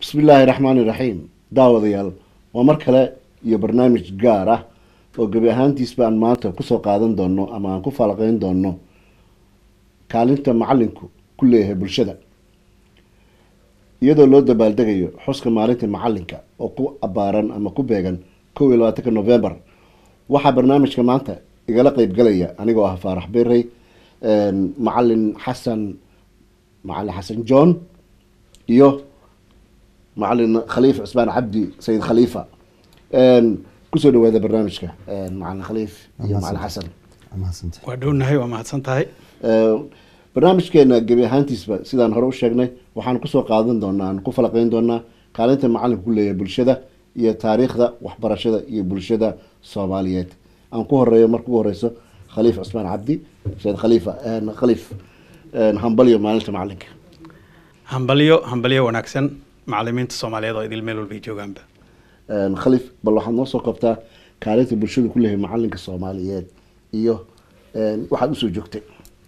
bismi illaahi raxmaani raxiim daawadayaal waa mar kale iyo barnaamij gaar ah oo gebi ahaantiisba aan maanta kusoo qaadan doono ama aan ku falaqeyn doono kaalinta macalinku ku leeyahay bulshada iyadoo loo dabaaldegayo xuska maalinta macalinka oo ku abaaran ama ku beegan kow iyo labaatanka novembar waxaa barnaamijka maanta igala qeybgalaya anigoo ah faarax berey macalin xasan macalin xasan john iyo macalin khaliif cusmaan cabdi sayid khaliifa kusoo dhawaada barnaamijka macalin khaliif iyo macalin xasan waa dhownahay waa mahadsan tahay barnaamijkeena gebi ahaantiisba sidaan hore u sheegnay waxaan kusoo qaadan doonaa aan ku falaqeyn doonaa kaalinta macalinku ku leeyahay bulshada iyo taariikhda waxbarashada iyo bulshada soomaaliyeed aan ku horeeyo marka ugu horeyso khaliif cusmaan cabdi sayid khaliifa khaliif hambalyo maalinta macalinka hambalyo hambalyo wanaagsan macalimiinta soomaaliyeed oo idil meel walbay joogaanba khaliif bal waxaad noo soo qabtaa kaalinta bulshada ku leeyahay macalinka soomaaliyeed iyo waxaad usoo joogtay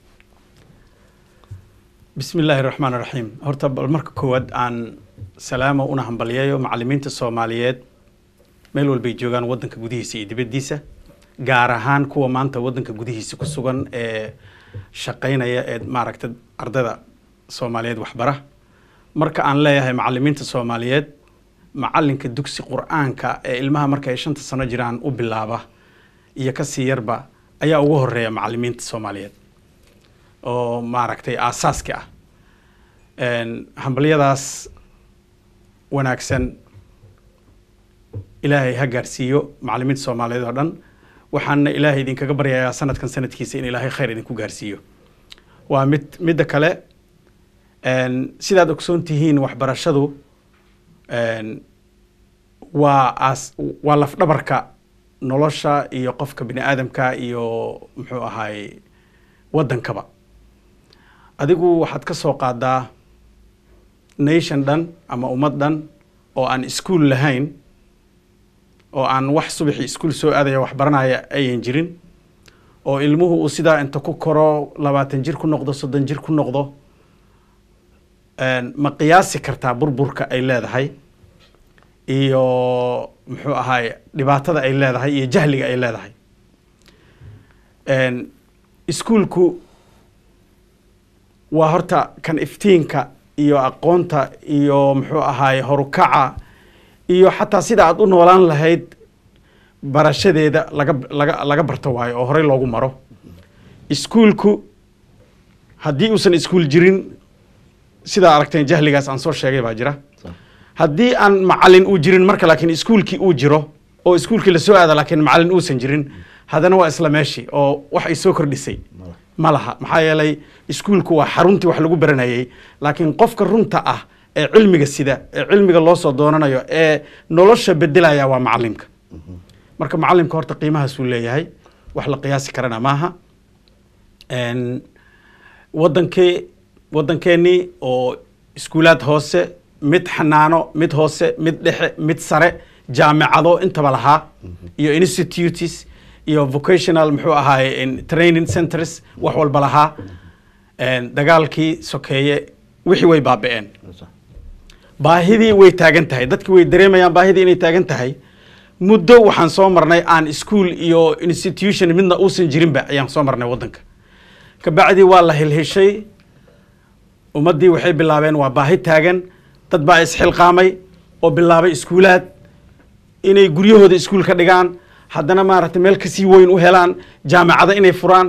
bismi illaahi raxmaan raxiim horta bal marka koowaad aan salaamo una hambalyayo macalimiinta soomaaliyeed meel walbay joogaan wadanka gudihiisa iyo dibaddiisa gaar ahaan kuwa maanta wadanka gudihiisa ku sugan ee shaqaynaya ee maaragta ardayda soomaaliyeed waxbara marka aan leeyahay macalimiinta soomaaliyeed macalinka dugsi qur-aanka ee ilmaha marka ay shanta sano jiraan u bilaaba iyo kasii yarba ayaa ugu horeeya macalimiinta soomaaliyeed oo maaragtay aasaaski ah hambalyadaas wanaagsan ilaahay ha gaarsiiyo macalimiinta soomaaliyeed oo dhan waxaana ilaahay idinkaga baryayaa sanadkan sanadkiisa in ilaahay khayr idinku gaarsiiyo waa mid midda kale sidaad ogsoon tihiin waxbarashadu waa as waa lafdhabarka nolosha iyo qofka bini aadamka iyo muxuu ahaay waddankaba adigu waxaad ka soo qaadaa nation dhan ama ummad dhan oo aan iskuol lahayn oo aan wax subaxii iskuol soo aadaya waxbaranaya ayan jirin oo ilmuhu uu sidaa inta ku koro labaatan jir ku noqdo soddon jir ku noqdo ma qiyaasi kartaa burburka ay leedahay iyo muxuu ahaay dhibaatada ay leedahay iyo jahliga ay leedahay iskuolku waa horta kan iftiinka iyo aqoonta iyo muxuu ahaay horukaca iyo xataa sida aad u noolaan lahayd barashadeeda laga laga laga barto waayo oo horey loogu maro iskuolku haddii uusan iskuol jirin sidaa aragteen jahligaas aan soo sheegay baa jira haddii aan macalin uu jirin marka laakiin iskuolkii uu jiro oo iskuolkii lasoo aada laakiin macalin uusan jirin haddana waa isla meeshii oo wax ay soo kordhisay ma laha maxaa yeelay iskuolku waa xaruntii wax lagu baranayay laakiin qofka runta ah ee cilmiga sida ee cilmiga loo soo doonanayo ee nolosha bedelaya waa macalimka marka macalimka horta qiimahaasuu leeyahay wax la qiyaasi karana maaha wadankee waddankeenii oo iskuulaad hoose mid xanaano mid hoose mid dhexe mid sare jaamicado intaba lahaa iyo institutes iyo vocational muxuu ahaay training centers wax walba lahaa dagaalkii sokeeye wixii way baaba-een baahidii way taagan tahay dadki way dareemayaan baahidii inay taagan tahay muddo waxaan soo marnay aan ischool iyo institution midna uusan jirinba ayaan soo marnay waddanka kabacdi waa la hilhishay ummaddii waxay bilaabeen waa baahi taagan dad baa isxilqaamay oo bilaabay iskuulaad inay guryahooda iskuul ka dhigaan haddana maaragtay meel kasii weyn u helaan jaamacado inay furaan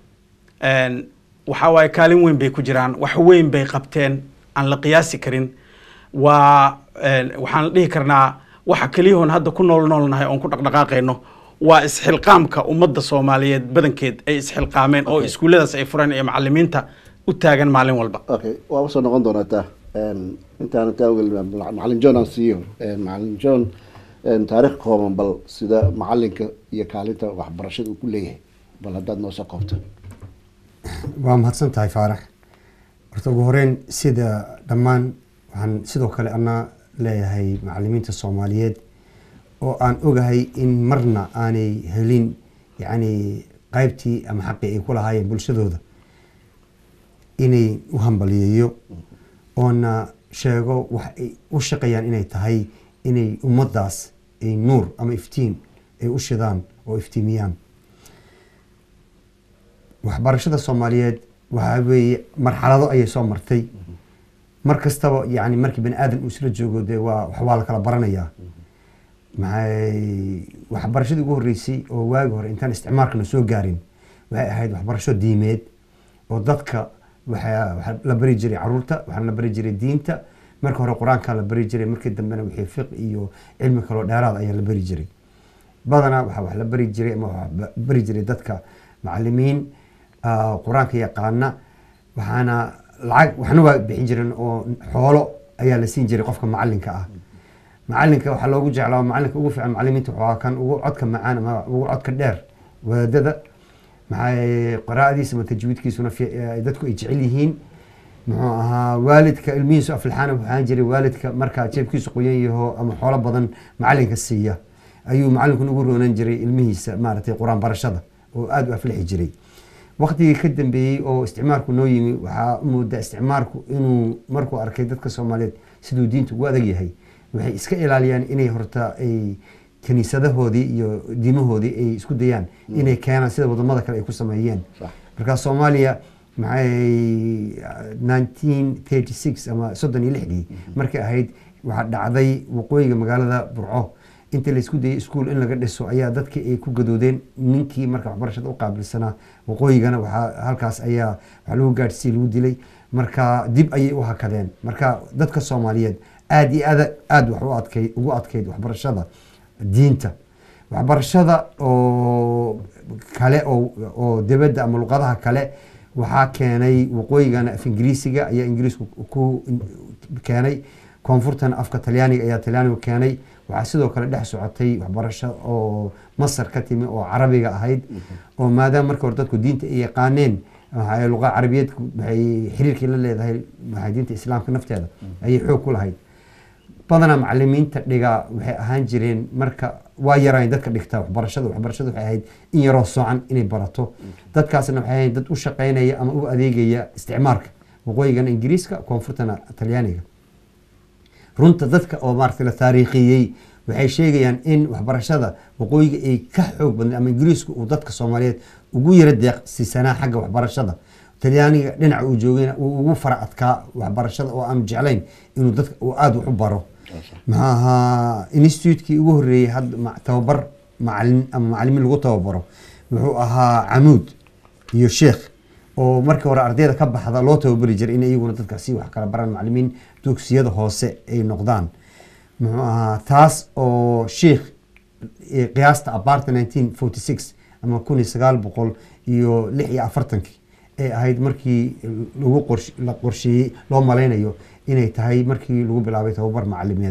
waxaa waaye kaalin weyn bay ku jiraan wax weyn bay qabteen aan la qiyaasi karin waa waxaan dhihi karnaa waxa keliyahoon hadda ku nool noolnahay oon ku dhaqdhaqaaqayno waa isxilqaamka ummadda soomaaliyeed badankeed ay isxilqaameen oo iskuulladaas ay fureen iyo macalimiinta u taagan maalin walba okay waa usoo noqon doonaa taa intaan taa macalin john aan siiyo macalin john taarikh kooban bal sida macalinka iyo kaalinta waxbarashada uu ku leeyahay bal haddaad noo soo koobto waa mahadsan tahay faarax horta ugu horeyn sida dhammaan waxaan sidoo kale anaa leeyahay macalimiinta soomaaliyeed oo aan ogahay in marna aanay helin yacni qaybtii ama xaqii ay ku lahaayeen bulshadooda inay u hambaliyeeyo oona sheego wax ay u shaqeeyaan inay tahay inay ummaddaas ay nuur ama iftiin ay u shidaan oo iftiimiyaan waxbarashada soomaaliyeed waxaa weeye marxalado ayay soo martay mar kastaba yani markii bani aadan uu isla joogo dee waa wax waa la kala baranayaa maxay waxbarashadii ugu horreysay oo waagi hore intaan isticmaalkana soo gaarin waxay ahayd waxbarasho diimeed oo dadka waxaa waxaa la bari jiray caruurta waxaa la bari jiray diinta marka hore qur-aankaa la bari jiray markii dambena wixii fiq iyo cilmi kaloo dheeraad ayaa la bari jiray badanaa waxaa wax la bari jiray ama wax ba- bari jiray dadka macalimiin ah, qur-aanka yaqaana waxaana lacag waxna waa bixin jireen oo xoolo ayaa la siin jiray qofka macalinka ah macalinka waxaa loogu jeclaa macalinka ugu fiican macalimiinta waxaa kan ugu codka macaan ama ugu codka dheer wadaadada maxay qiraa'adiisa ama tajwiidkiisuna fi- eh, dadku ay jecel yihiin muxuu ahaa waalidka ilmihiisu aflixaana waxaan jiray waalidka markaa jeebkiisu qoyan yaho ama xoolo badan macalinka siiya ayuu macalinkuna ugu roonan jiray ilmihiisa maaragtay qur-aan barashada oo aada u aflixi jiray waqtigii ka dambeeyey oo isticmaalku noo yimi waxaa u moodaa isticmaalku inuu markuu arkay dadka soomaaliyeed siduu diinta ugu adag yahay waxay iska ilaaliyaan inay horta ay kiniisadahoodii iyo diimahoodii ay isku dayaan inay keenaan sida wadamada kale ay ku sameeyeen Sax. marka soomaaliya maxay 1936 ama soddon iyo lixdii markay ahayd waxaa dhacday waqooyiga magaalada burco inta laysku dayay iskuul in laga dhiso ayaa dadkii ay ku gadoodeen ninkii marka waxbarashada u qaabilsanaa waqooyigana waxaa halkaas ayaa wax lagu gaadhsiiyey lagu dilay marka dib ayay u hakadeen marka dadka soomaaliyeed aad iyo aad aad wax u adkay ugu adkayd waxbarashada diinta waxbarashada oo kale oo oo dibadda ama luqadaha kale waxaa keenay waqooyigana af ingiriisiga ayaa ingiriisku ku keenay koonfurtana afka talyaaniga ayaa talyaanigu keenay waxaa sidoo kale dhex socotay waxbarasho oo masar ka timi oo carabiga ahayd oo maadaama marka hore dadku diinta ay yaqaaneen waxay luqa carabiyeedku waxay xiriirkii la leedahay waxay diinta islaamka nafteeda ayay xoog ku lahayd badanaa macalimiinta dhigaa waxay ahaan jireen marka waa yaraan dadka dhigta waxbarashada waxbarashada waxay ahayd in yaroo soocan inay barato dadkaasna waxay ahayd dad u shaqaynaya ama u adeegaya isticmaalka waqooyigana ingiriiska koonfurtana talyaaniga runta dadka oo maaragtay la taariikhiyey waxay sheegayaan in waxbarashada waqooyiga ay ka xoog badnay ama ingiriisku uu dadka soomaaliyeed ugu yara deeqsiisanaa xagga waxbarashada talyaaniga dhinaca uu joogayna uu ugu fara adkaa waxbarashada oo aanu jeclayn inuu dadka uu aada wax u baro maxaa ahaa institutekii ugu horreeyey hadda ma- tababar macalin ama macalimiin lagu tababaro wuxuu ahaa camuud iyo sheekh oo markii hore ardayda ka baxda loo tababari jiray in iyaguna dadka si wax kala baraan macalimiin dugsiyada hoose ay noqdaan muxuu ahaa taas oo sheikh eh, qiyaasta abaarta 1946 ama kun iyo sagaal boqol iyo lix iyo afartankii ay ahayd markii lagu qorsh- la qorsheeyey loo malaynayo inay tahay markii lagu bilaabay tababar macalimineed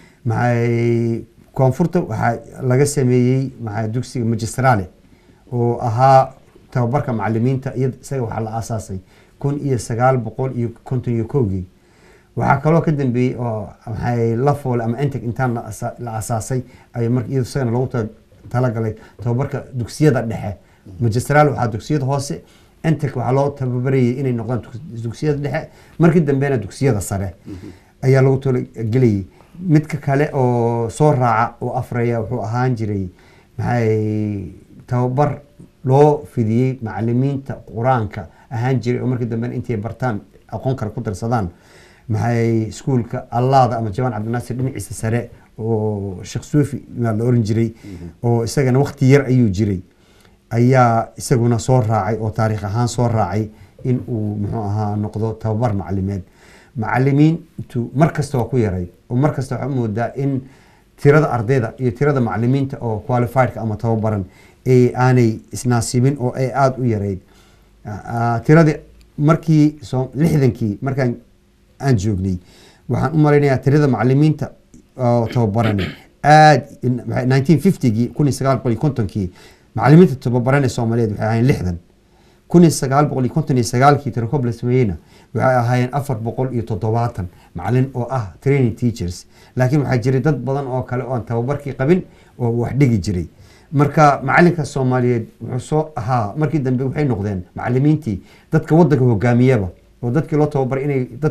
maxay koonfurta waxaa laga sameeyey maxaa dugsiga magistrale oo ahaa tababarka macalimiinta iyad- isaga waxaa la aasaasay kun iyo sagaal boqol iyo konton iyo kowgii waxaa kaloo ka dambeeyey oo maxay la foole ama entec intaan la asa- la asaasay ay mar iyado isagana loogu ta- talagalay tababarka dugsiyada dhexe magistral waxaa dugsiyada hoose entec waxaa loo tababarayay inay noqdaan dug- dugsiyada dhexe markii dambena dugsiyada sare ayaa lagu talagelayay midka kale oo soo raaca oo afraya wuxuu ahaan jiray maxay tababar loo fidiyey macalimiinta qur-aanka ahaan jiray oo markii dambena intay bartaan aqoon kale ku darsadaan maxay iskuulka allaada ama jawaan cabdinaasir dhinaciisa sare oo sheekh suufi maa la oran jiray oo isagana waqti yar ayuu jiray ayaa isaguna soo raacay oo taariikh ahaan soo raacay in uu muxuu ahaa noqdo tababar macalimeed macalimiintu mar kasta waa ku yaray oo mar kasta waxaa u moodaa in tirada ardayda iyo tirada macalimiinta oo qualifiedka ama tababaran ee aanay isnaasibin oo ay aada u yarayd Ah, tiradii markii soo lixdankii markaan aan joognay waxaan u malaynayaa tirada macalimiinta oo tababaran aad nineteen fiftygii kun iyo sagaal boqol iyo kontonkii macalimiinta tababaran ee soomaaliyeed waxay ahaayeen lixdan kun iyo sagaal boqol iyo konton iyo sagaalkii tirakob la sameeyeyna waxay ahaayeen afar boqol iyo toddobaatan macalin oo ah training teachers laakiin waxaa jiray dad badan oo kale oo aan tababarkii qabin oo wax dhigi jiray marka macalinka soomaaliyeed wuxuu soo ahaa markii dambe waxay noqdeen macalimiintii dadka wadanka hogaamiyaba oo dadkii loo tababaray inay dadka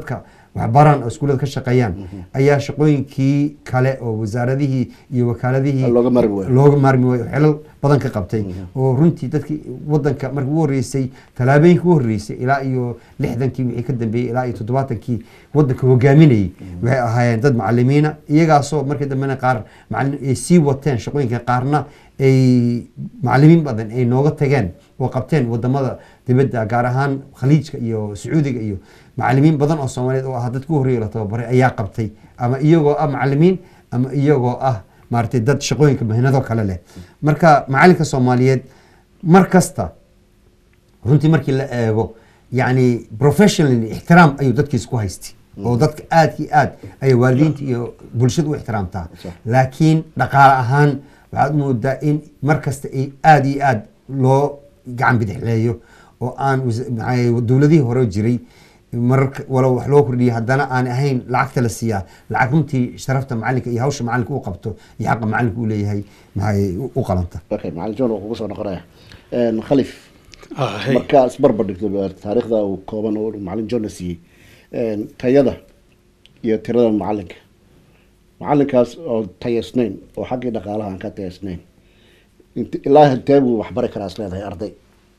waxbaraan oo iskuullada ka shaqeeyaan ayaa shaqooyinkii kale oo wasaaradihii iyo wakaaladihii Looga maarmi waayo. looga maarmi waayo xilal badan ka qabtay oo runtii dadkii wadanka markii ugu horreysay tallaabooyinkii ugu horreysay ilaa iyo lixdankii wixii ka dambeeyey ilaa iyo toddobaatankii wadanka hogaaminayay waxay ahaayeen dad macalimiina iyagaasoo markii dambena qaar macalin ay sii wateen shaqooyinka qaarna ay macalimiin badan ay nooga tageen oo qabteen wadamada dibadda gaar ahaan khaliijka iyo sacuudiga iyo macalimiin badan oo soomaaliyeed oo ah dadka ugu horreeya la tababaray ayaa qabtay ama iyagoo ah macalimiin ama iyagoo ah maaragtay dad shaqooyinka mahinado kale leh marka macalinka soomaaliyeed mar kasta runtii markii la eego yani professionally ixtiraam ayuu dadkiisa ku haystay oo dadka aad iyo aad ayay waalidiinta iyo bulshada u ixtiraamtaa Sax. laakiin dhaqaale ahaan waxaad moodaa in mar kasta ay aad iyo aad loo gacan bidixleeyo oo aan wasa- maxaa- dowladihii hore jiray mararka walow wax loo kordhiyay haddana aan ahayn lacagta la siiyaa lacag runtii sharafta macalinka iyo hawsha macalinka uu qabto iyo xaqa macalinka uu leeyahay maxay u- u qalanta okay macalin john waa kugu soo noqonaya Een, khalif Ah, hey. markaa isbarbar dhigto taariikhda uu kooban oo macalin john na siiyey Een, tayada iyo tirada macalinka macalinkaas oo tayaysnayn oo xaggii dhaqaalaha aan ka tayaysnayn Int- ilaa intee buu waxbari karaa is leedahay arday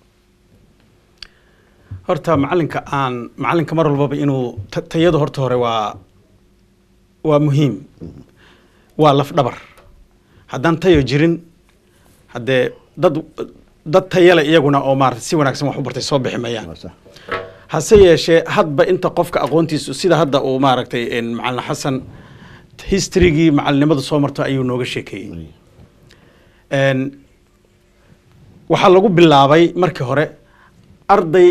horta macalinka aan macalinka mar walbaba inuu ta- tayadu horta hore waa waa muhiim waa laf dhabar haddaan tayo jirin haddee dad dad tayale iyaguna oo maarata si wanaagsan wax u bartay soo bixi mayaan Waa sax. hase yeeshee hadba inta qofka aqoontiisu sida hadda uu maaragtay een, macalin xasan historygii macalinimadu soo marto ayuu nooga sheekeeyey Een, waxaa lagu bilaabay markii hore arday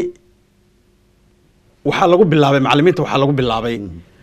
waxaa lagu bilaabay macalimiinta waxaa lagu bilaabay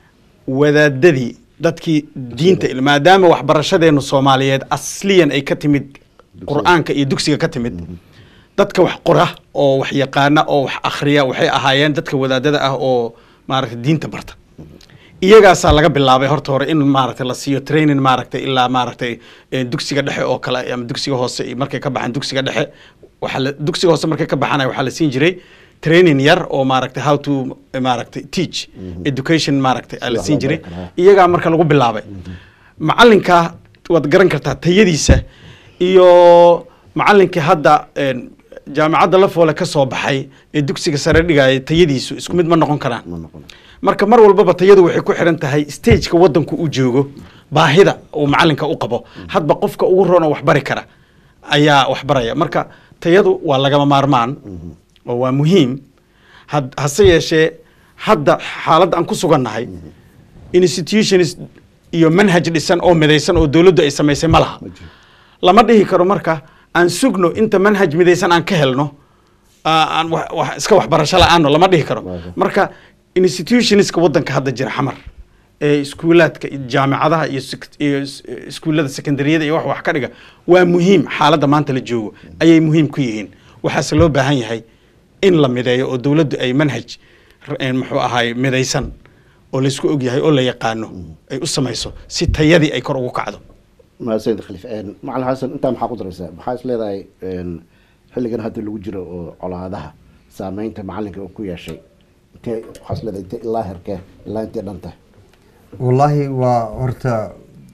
wadaadadii dadkii diinta il- maadaama waxbarashadeenu soomaaliyeed asliyan ay ka timid qur-aanka iyo dugsiga ka timid dadka wax qora oo wax yaqaana oo wax akhriya waxay ahaayeen dadka wadaadada ah oo maaragtay diinta barta iyagaasaa laga bilaabay horta hore in maaragtay la siiyo training maaragtay ilaa maaragtay eh, dugsiga dhexe oo kale ama dugsiga hoose iyo markay ka baxaan dugsiga dhexe waxaa la dugsiga hoose markay ka baxaan waxaa la siin jiray training yar oo maaragtay how to eh, maaragtay teach education maaragtay aa la Sida siin loo jiray bari karaa. iyagaa marka lagu bilaabay macalinka waad garan kartaa tayadiisa iyo macalinkii hadda een, jaamacadda la foole ka soo baxay ee dugsiga sare dhigaya tayadiisu isku mid ma noqon karaan ma noqon marka mar walbaba tayadu waxay ku xiran tahay stageka wadanku u joogo baahida uu macalinka u qabo hadba qofka ugu roon oo waxbari kara ayaa waxbaraya marka tayadu waa lagama maarmaan oo waa muhiim had- hase yeeshee hadda xaaladda aan ku sugannahay institutions iyo manhaj dhisan oo midaysan oo dowladdu ay samaysay ma laha ma jiro lama dhihi karo marka aan sugno inta manhaj midaysan aan ka helno aa- aan wax- wax- iska waxbarasho la-aano lama dhihi karo Waayo. marka institutionska wadanka hadda jira xamar ee iskuulaadka iyo jaamacadaha iyo sek- iyo is- iskuullada secondariyada iyo wax wax ka dhiga waa muhiim xaaladda maanta la joogo ayay muhiim ku yihiin waxaase loo baahan yahay in la mideeyo oo dowladdu ay manhaj r- een muxuu ahaay midaysan oo laysku ogyahay oo la yaqaano ay u samayso si tayadii ay kor ugu kacdo mahadsanid khalif Een, macalin xasan intaa maxaa ku daraysaa maxaa is leedahay een, xilligan hadda lagu jiro oo colaadaha saameynta macalinka uu ku yeeshay intee waxaa is leedahay intee ilaa herkee ilaa intee dhan tahay wallaahi waa horta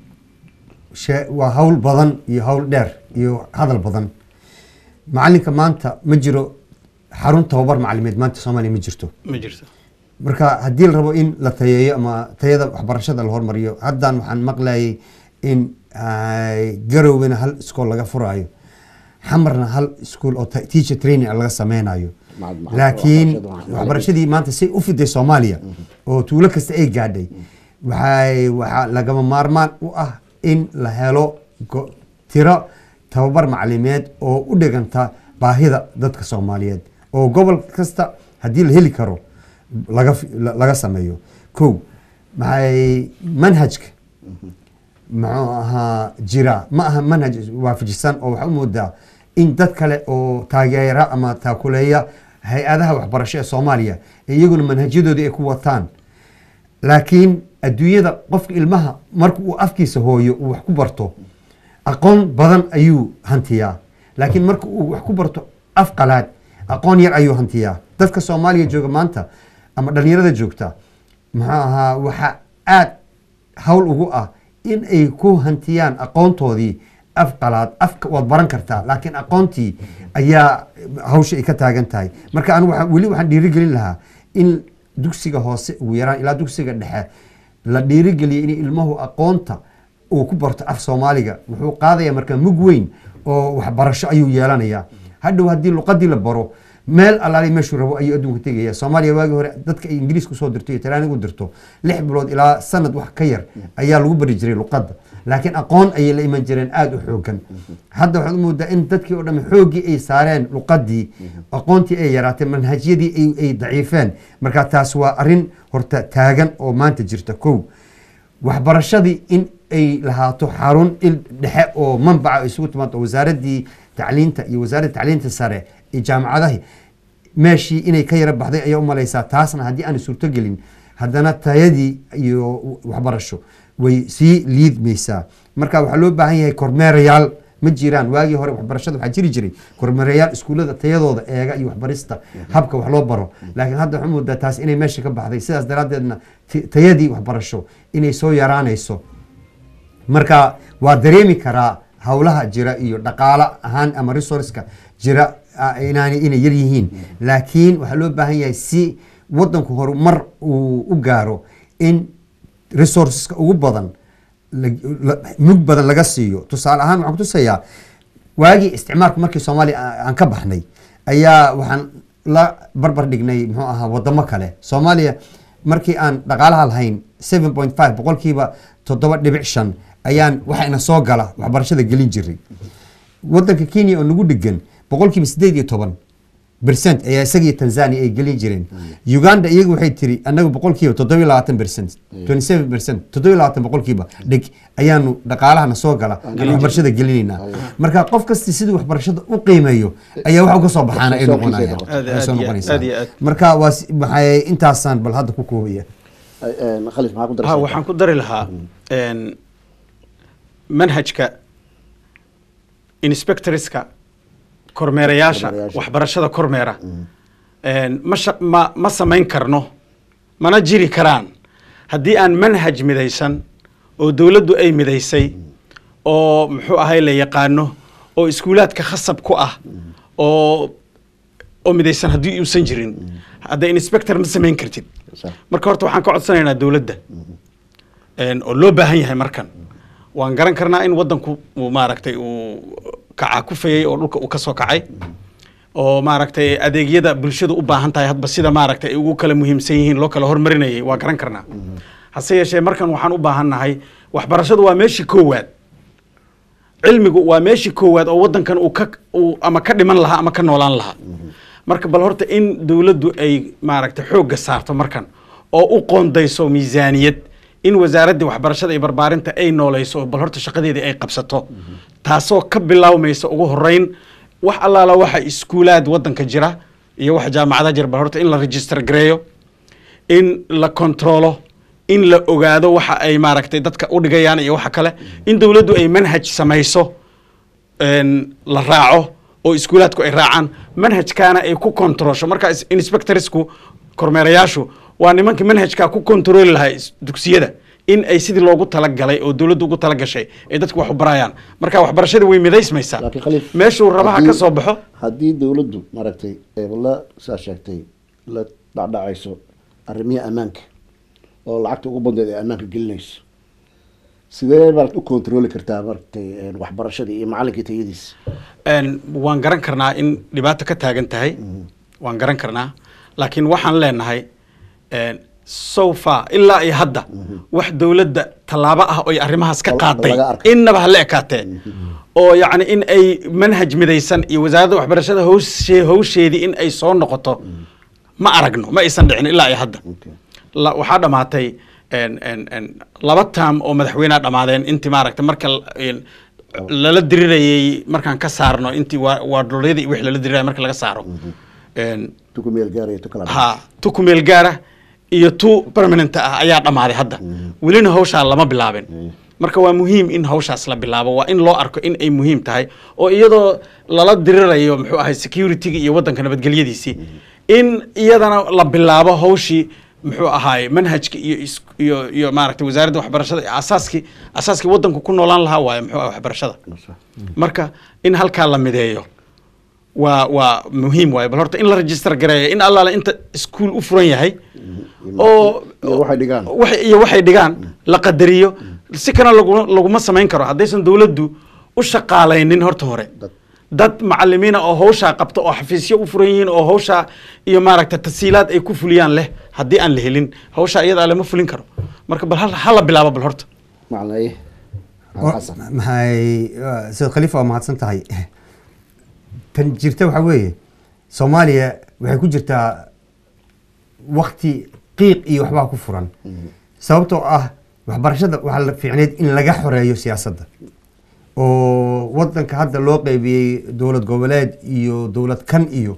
shee- waa hawl badan iyo hawl dheer iyo hadal badan macalinka maanta ma jiro xarun tababar macalimeed maanta soomaaliya ma jirto ma jirto marka haddii la rabo in la tayeeyo ama tayada waxbarashada la hormariyo haddan waxaan maqlayay in ay, garowgana hal iskool laga furaayo xamarna hal iskool oo ta- teacher training laga sameynayo Maca- maca- laakiin waxbarashada- waxbarashadii maanta say u fiday soomaaliya oo tuulo kasta ay gaadhay waxay waxaa lagama maarmaan u ah in la helo go- tiro tababar macalimeed oo u dhiganta baahida dadka soomaaliyeed oo gobol kasta haddii la heli karo laga fi- la- laga sameeyo kow maxay manhajka muxuu ahaa jira ma aha manhaj waafajisan oo waxaa u moodaa in dad kale oo taageera ama taakuleeya hay-adaha waxbarasho ee soomaaliya iyaguna manhajyadoodii ay ku wataan laakiin adduunyada qofka ilmaha marka uu afkiisa hooyo uu wax ku barto aqoon badan ayuu hantiyaa laakiin marka uu wax ku barto af qalaad aqoon yar ayuu hantiyaa dadka soomaaliya jooga maanta ama dhalinyarada joogta muxuu ahaa waxa aad hawl ugu ah in ay ku hantiyaan aqoontoodii af qalaad afka waad baran kartaa laakiin aqoontii ayaa hawsha ay ka taagan tahay marka anigu waxaan- weli waxaan dhiirigelin lahaa in dugsiga hoose ugu yaraan ilaa dugsiga dhexe la dhiirigeliyo in ilmuhu aqoonta uu ku barto af soomaaliga wuxuu qaadaya marka mug weyn oo waxbarasho ayuu yeelanayaa hadhow haddii luqadii la baro meel allaali meeshuu rabo ayuu adduunka tegaya soomaaliya waagii hore dadka ay ingiriis kusoo dirto iyo talyaaniga u dirto lix bilood ilaa sanad wax ka yar ayaa lagu bari jiray luqadda laakiin aqoon ayay la iman jireen aada u xoogan hadda waxaad u moodaa in dadkii oo dhan xooggii ay saareen luqadii aqoontii ay yaraatay manhajyadii ay- ay daciifeen marka taas waa arrin horta taagan oo maanta jirta kow waxbarashadii in ay lahaato xarun il dhexe oo manbaca ay isugu timaado wasaaradii tacliinta iyo wasaaradda tacliinta sare iyo jaamacadahi meeshii inay ka yara baxday ayaa u malaysaa taasna haddii aan suurtogelin haddana tayadii iyo waxbarasho way sii liidmaysaa marka waxaa loo baahan yahay kormeerayaal ma jiraan waagii hore waxbarashada waxaa jiri jiray kormeerayaal iskuullada tayadooda eega iyo waxbarista habka wax loo baro laakiin hadda waxaa moodaa taas inay meesha ka baxday sidaas daraaddeedna ti- tayadii waxbarasho inay soo yaraanayso marka waa dareemi karaa howlaha jira iyo dhaqaalo ahaan ama resourceka jira ah, inaanay inay yar yihiin laakiin waxaa loo baahan yahay si wadanku horumar uu u gaaro in resourceska ugu badan la- la- mug badan laga siiyo tusaale ahaan waxaan kutusayaa waagii isticmaalku markii soomaaliya a- aan ka baxnay ayaa waxaan la barbar dhignay muxuu ahaa wadamo kale soomaaliya markii aan dhaqaalaha lahayn seven point five boqolkiiba toddoba dhibic shan ayaan waxayna soo gala waxbarashada gelin jiray wadanka kenya oo nagu dhegan boqolkiiba sideed iyo toban percent ayaa isaga iyo tanzania ay gelin jireen uganda iyagu waxay tiri annaga boqolkiiba toddobiyo labaatan percent twenty seven percent toddobiyo labaatan boqolkiiba dhig ayaanu dhaqaalahana soo gala waxbarashada gelinaynaa marka qof kasta siduu waxbarashada u qiimeeyo ayaa waxa uga soo baxaana ay Soo noqonayaan qiimeeya. Aad- ay soo aad iyo- noqonaysaa aad iyo aad. marka waa si- maxay intaasaan bal hadda ku koobaya khalif maxaa ku ha daraysaa waxaan ku dari lahaa een, manhajka inspectorska kormeerayaasha Kormeerayaasha. waxbarashada kormeera een, ma sha- ma ma samayn karno mana jiri karaan haddii aan manhaj midaysan oo dowladdu ay midaysay oo muxuu ahay la yaqaano oo iskuulaadka khasab ku ah oo oo midaysan haddii uusan jirin hadda inspector ma samayn kartid Sax. marka horta waxaan ka codsanaynaa dowladda een, oo loo baahan yahay markan waan garan karnaa in wadanku uu maaragtay uu kacaa kufayay oo dhulka uu ka soo kacay oo maaragtay adeegyada bulshadu u baahan tahay hadba sida maaragtay ay ugu kala muhiimsan yihiin loo kala hormarinayay waa garan karnaa hase yeeshee markan waxaan u baahannahay waxbarashadu waa meeshii koowaad cilmigu waa meeshii koowaad oo wadankan uu ka uu ama ka dhiman lahaa ama ka noolaan lahaa marka bal horta in dowladdu ay maaragtay xoogga saarto markan oo u qoondayso miisaaniyad in wasaaraddii waxbarashada iyo barbaarinta ay nooleyso oo bal horta shaqadeedii ay qabsato taasoo ka bilaawmaysa ugu horeyn wax allaala waxa iskuulaad wadanka jira iyo waxa jaamacadaha jira bal horta in la register gareeyo in la kontrolo in la ogaado waxa ay maaragtay dadka u dhigayaan iyo waxa kale in dowladdu ay manhaj samayso een, la raaco oo iskuulaadku ay raacaan manhajkaana ay ku kontrolsho marka is- inspectorsku kormeerayaashu waa nimankii manhajkaa ku kontroli lahaa is- dugsiyada in ay sidii loogu talagalay oo dowladdu ugu talagashay ay dadku wax u barayaan marka waxbarashada way midaysmaysaa laakiin khaliif meeshuu rabaha haddii- ka soo baxo haddii dowladdu maaragtay ee la saa sheegtay la dhacdhacayso arrimihi ammaanka oo lacagta ugu bandeed ee ammaanka gelinayso sidee maarata u kontroli kartaa maaragtay een, waxbarashadii iyo macallinkii tayadiisa Een, waan garan karnaa in dhibaato ka taagan tahay waan garan karnaa laakiin waxaan leenahay een, so far ilaa iyo hadda wax dowladda tallaabo ah oy arrimahaas ka Laga qaaday arkay. innaba hala ekaatee oo yacni in ay manhaj midaysan iyo wasaaradda waxbarashada howshee howsheedii in ay soo noqoto ma aragno ma aysan dhicin ilaa iyo hadda Okay. la- waxaa dhamaatay een, een, een, laba taam oo madaxweyneha dhamaadeen intii maaragtay marka l- een, lala dirirayay markaan ka saarno intii waa waa dhulyadii iyo wixii lala diriraya marka laga saaro Een, tuku meel gaaraya tu kala ha tu ku meel gaara iyo tu permanent ah ayaa dhammaaday hadda welina hawshaa lama bilaabin marka waa muhiim in hawshaas la bilaabo waa in loo arko in ay muhiim tahay oo iyadoo lala dirirayo muxuu ahay security-ga iyo waddanka nabadgelyadiisii in iyadana la bilaabo hawshii muxuu ahaay manhajka iyo is- iyo iyo maaragtay wasaaradda waxbarashada iyo asaaskii asaaskii waddanku ku noolaan lahaa waaye muxuu ahay waxbarashada marka in halkaa la mideeyo waa waa muhiim waaye bal horta in la register gareeyo in allaale inta iskuul u furan yahay oo iyo waxay dhigaan wax- iyo waxay dhigaan la qadariyo si kana laguma laguma samayn karo haddaysan dowladdu u shaqaalaynin horta hore Dad. dad macalimiina oo hawshaa qabta oo xafiisyo u furan yihiin oo hawshaa iyo maaragta tasiilaad ay ku fuliyaan leh haddii aan la helin hawshaa iyadaa lama fulin karo marka bal hal- hala bilaabo bal horta macnaye xasan maxay sayd khaliifa waa mahadsan tahay tan jirta waxaa weeye soomaaliya waxay ku jirtaa wakti qiiq iyo waxbaa ku furan sababtoo ah waxbarashada waxaa la fiicneyd in laga xoreeyo siyaasadda oo wadanka hadda loo qeybiyey dowlad goboleed iyo dowlad kan iyo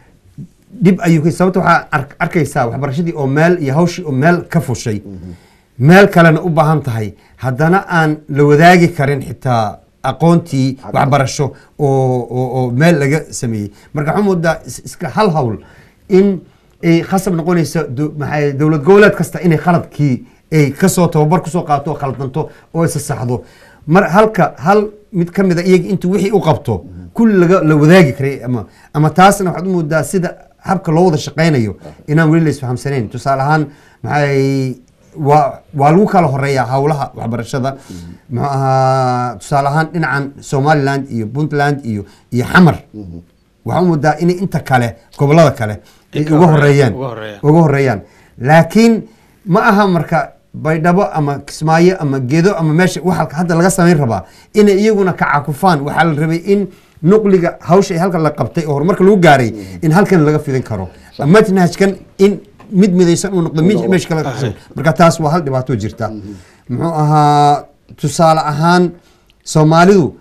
dhib ayuu ka sababta waxaa ark- arkaysaa waxbarashadii oo meel iyo hawshii oo meel ka fushay meel kalena u baahan tahay haddana aan la wadaagi karin xitaa aqoontii waxbarasho oo oo oo meel laga sameeyey marka waxaa moodaa is- iska hal hawl in ay khasab noqonaysa do- maxay dowlad goboleed kasta inay khaladkii ay kasoo tababar kusoo qaato oo khaldanto oo isa saxdo mar halka hal mid ka mida iyaga intuu wixii u qabto kulli laga la wadaagi karay ama ama taasna waxaad u moodaa sida habka loo wada shaqaynayo inaan weli la isfahamsanayn tusaale ahaan maxay waa waa lagu kala horeeyaa howlaha waxbarashada muxuu ahaa tusaale ahaan dhinacan somaliland iyo puntland iyo iyo xamar waxaa u moodaa inay inta kale gobolada kale ay Ay ka uga horeeyaan, horeeyaan uga horeeyaan. uga horeeyaan laakiin ma aha marka baydhabo ama kismaayo ama gedo ama meesha waxa hadda laga samayn rabaa inay iyaguna ka cakufaan waxaa la rabay in nuqliga hawsha ay halkan la qabtay oo horumarka lagu gaaray in halkan laga fidin karo manhajkan in mid midaysan uu noqdo mid meesha kale Ah. marka taas waa hal dhibaato jirta muxuu ahaa tusaale ahaan soomaalidu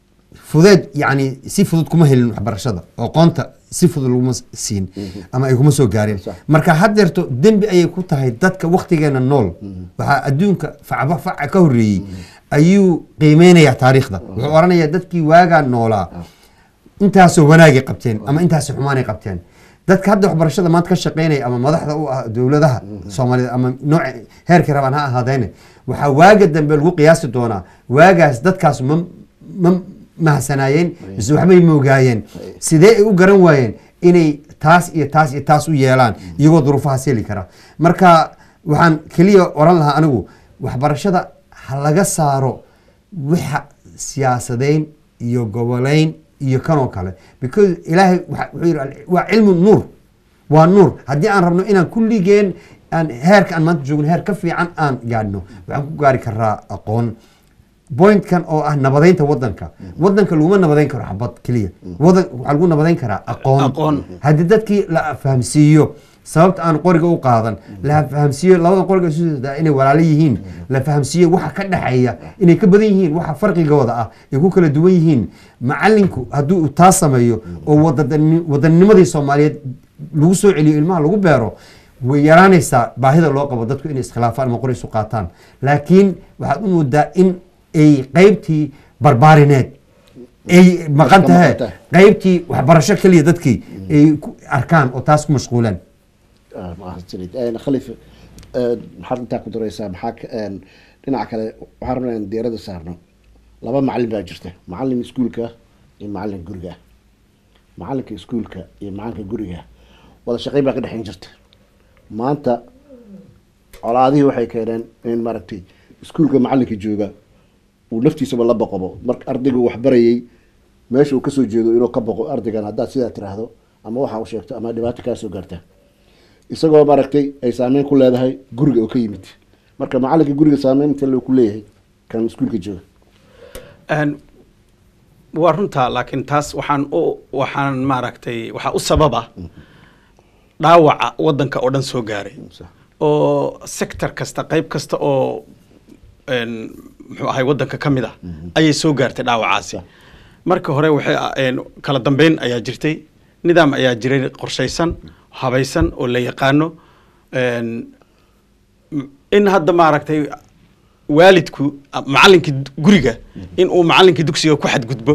fudeed yani si fudud kuma helin waxbarashada oo qoonta si fudud laguma siin ama ay kuma soo gaareen Sax. marka haddeerto dembi ayay ku tahay dadka waktigeena nool waxaa adduunka facba faca ka horreeyey ayuu qiimeynayaa taariikhda wuxuu oranayaa dadkii waagaa noolaa intaasoo wanaagay qabteen ama intaasoo xumaanay qabteen dadka hadda waxbarashada maanta ka shaqeynaya ama madaxda u ah dowladaha soomaalida ama nooc heerkii rabaan ha ahaadeene waxaa waaga dambe lagu qiyaasi doonaa waagaas dadkaas ma ma mahasanaayeen mise waxbay moogaayeen sidee ay u garan waayeen inay taas iyo taas iyo taas u yeelaan iyagoo duruufahaas heli kara marka waxaan keliya oran lahaa anigu waxbarashada ha laga saaro waxa siyaasadeyn iyo goboleyn iyo kanoo kale because ilaahay waxa- wuxuu yidhi waa cilmu nuur waa nuur haddii aan rabno inaan kulligeen aan heerka aan maanta joogno heer ka fiican aan gaadhno waxaan ku gaari karaa aqoon pointkan oo ah nabadeynta wadanka wadanka laguma nabadeyn karo xabad keliya wadan waxaa lagu nabadeyn karaa aqoon Aqoon. haddii dadkii la fahamsiiyo sababta aan qoriga u qaadan la fahamsiiyo labada qoriga isu socdaa inay walaalo yihiin la fahamsiiyo waxa ka dhexeeya inay ka badan yihiin waxa farqigooda ah ay ku kala duwan yihiin macalinku haddii uu taa sameeyo oo wadadani- wadanninimadii soomaaliyeed lagu soo celiyo ilmaha lagu beero way yaraanaysaa baahida loo qabo dadku inay iskhilaafaan ama qori isu qaataan laakiin waxaad u moodaa in ay qaybtii barbaarineed ay maqan ka tahay maqan tahay. qaybtii waxbarasho keliya dadkii ay ku arkaan oo taas ku mashquulaan Ah, mahadsanid Een, khaliif een, maxaad intaa ku daraysaa maxaa ka- een, dhinaca kale waxaan rabnaa in diirada saarno laba macalin baa jirta macalin iskuulka iyo macalin guriga macalinka iskuulka iyo macalinka guriga wada shaqeyn baa ka dhexeyn jirta maanta colaadihii waxay keeneen in maaragtay iskuulka macalinka jooga uu naftiisaba la boqobo marka ardaygu wax barayay meesha uu kasoo jeedo inuu ka boqo ardaygan haddaad sidaa tiraahdo ama waxa uu sheegto ama dhibaato kaa soo gaarta isagoo maaragtay ay saameyn ku leedahay guriga oo ka yimid marka macalinka guriga saameyn inta loo ku leeyahay kan iskuulka jooga Een, waa runtaa laakiin taas waxaan u waxaan maaragtay waxaa u sababa dhaawaca wadanka oo dhan soo gaaray Sax. oo sector kasta qayb kasta oo een, muxuu ahay wadanka ka mid ah ayay soo gaartay dhaawacaasi Sax. marka hore waxay een, kala dambeyn ayaa jirtay nidaam ayaa jiray qorshaysan habaysan oo la yaqaano een, m- in hadda maaragtay waalidku a- macallinkii d- guriga in uu macallinkii dugsiga ku xadgudbo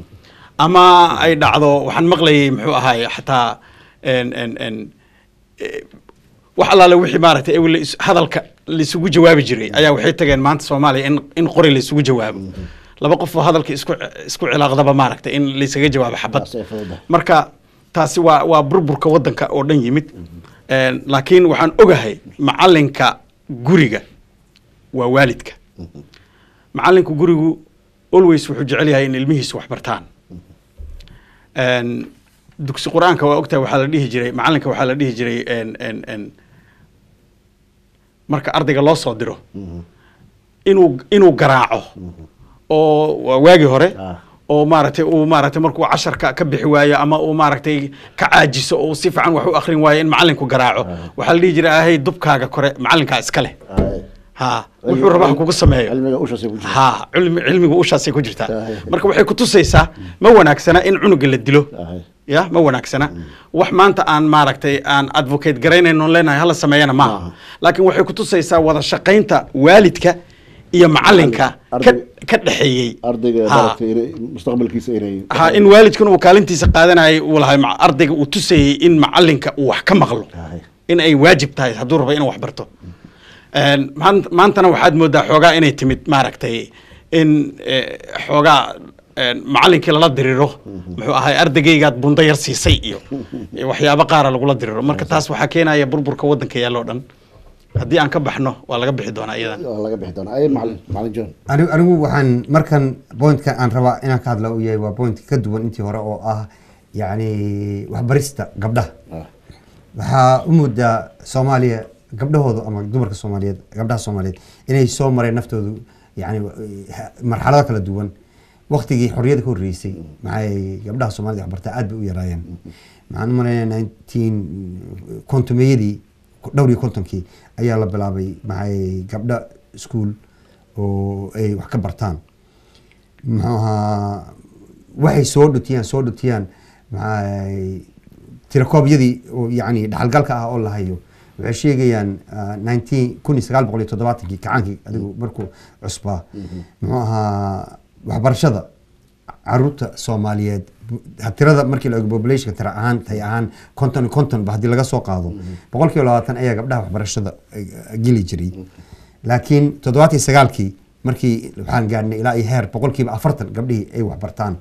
ama ay dhacdo waxaan maqlayay muxuu ahaay xataa en en en eh, wax allaale wixii maaragtay ewel is- hadalka laisugu jawaabi jiray ayaa waxay tageen maanta soomaaliya in in qori laisugu jawaabo laba qof oo hadalka isku isku cilaaqdaba maaragtay in laysaga jawaabo xabad Taas ay fududahay. marka taasi waa waa burburka wadanka oo dhan yimid Een, laakiin waxaan ogahay macalinka guriga waa waalidka macalinka gurigu always wuxuu jecel yahay in ilmihiisu wax bartaan Een, dugsi qur-aanka waa ogtahay waxaa la dhihi jiray macalinka waxaa la dhihi jiray een, een, een, marka ardayga loo soo diro inuu inuu garaaco oo waa waagii hore Ah. oo maaragtay uu maaragtay markuu casharka ka bixi waayo ama uu maaragtay ka caajiso oo si fiican wax u akhrin waayo in macalinku garaaco waxaa la dhihi jiray ahay dubkaaga kore macalinkaa iska leh Aye. ha wuxuu rabaa ha kugu sameeyo cilmiga ushaasay ku jirta ha cilmi cilmigu ushaasay ku jirtaa Aye. marka waxay ku tusaysaa ma wanaagsana in cunuga la dilo Aye. ya ma wanaagsana wax maanta aan maaragtay aan advocate garaynayno leenahay hala sameeyana maaha Maaha. laakiin waxay ku tusaysaa wada shaqaynta waalidka iyo macalinka ka Arday- ka dhexeeyey ardayga Ha. maaragtay inay mustaqbalkiisa inay ha in waalidkuna uu kaalintiisa qaadanayay uu lahay ma- ardayga uu tusayey in macalinka uu wax ka maqlo Aye. in ay waajib tahay hadduu rabo inuu wax barto Een, maan- maantana waxaad moodaa xoogaa inay timid maaragtay in eh, xoogaa een, macalinkii lala diriro muxuu ahay ardagaygaad bunda yar siisay iyo iyo waxyaabo qaara lagula diriro marka taas waxaa keenaya burburka wadanka yaalloo dhan haddii aan ka baxno waa laga bixi doonaa iyadan waa laga bixi doonaa ay macalin macalin john anigu anigu waxaan markan pointka aan rabaa inaan ka hadla uu yahay waa point ka duwan intii hore oo ah yacni waxbarista gabdhaha Ah. waxaa u moodaa soomaaliya gabdhahooda ama dumarka soomaaliyeed gabdhaha soomaaliyeed inay soo mareen naftoodu yani ha- marxalado kala duwan waktigii xorriyada ka horreysay maxay gabdhaha soomaalida waxbartaa aad bay u yaraayeen maxaan u malaynaya nineteen kontomeyadii dhowr iyo kontonkii ayaa la bilaabay maxay gabdha school oo ay wax ka bartaan muxuu ahaa waxay soo dhutiyaan soo dhutiyaan maxay tirakoobyadii oo yacni dhaxalgalka ah oo la hayo waxay sheegayaan nineteen kun iyo sagaal boqol iyo toddobaatankii kacaankii adigu markuu cusbaa muxuu ahaa waxbarashada caruurta soomaaliyeed bu- tirada markii la eego populationka tira ahaan tay ahaan konton iyo konton ba haddii laga soo qaado boqol kiiba labaatan ayaa gabdhaha waxbarashada eh, geli jiray laakiin toddobaatan iyo sagaalkii markii waxaan gaadhnay ilaa iyo heer boqol kiiba afartan gabdhihii ay waxbartaan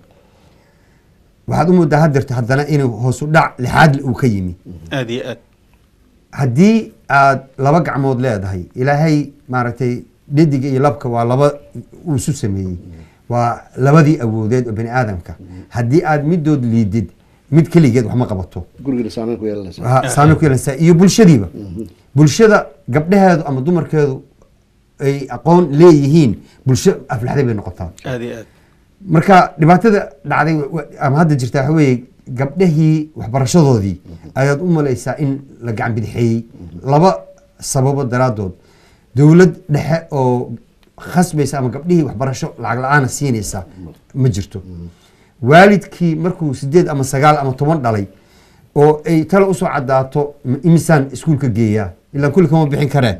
waxaad u moodaa hadeerta haddana inuu hoos u dhac lixaadle uu ka yimi aad iyo aad haddii aad laba gacmood leedahay ilaahay maaragtay dhediga iyo labka waa laba uu isu sameeyey waa labadii awoodeed oo bani aadamka haddii aad midood liidid mid keligeed wax ma qabato gurigana saameyn ku yeelanaysa ha- saameyn ku yeelanaysaa iyo bulshadiiba bulshada gabdhaheedu ama dumarkeedu ay aqoon leeyihiin bulsho aflaxday bay noqotaa aad iyo aad marka dhibaatada dhacday wa- wa- ama hadda jirta waxa weeye gabdhahii waxbarashadoodii ayaad u malaysaa in la gacan bidixeeyey laba sababo daraadood dowlad dhexe oo khasbaysa ama gabdhihii waxbarasho lacag la-aana siinaysa ma jirto waalidkii markuu sideed ama sagaal ama toban dhalay oo ay tala usoo cadaato m- imisaan iskuulka geeyaa ilaa kulli kama bixin kareen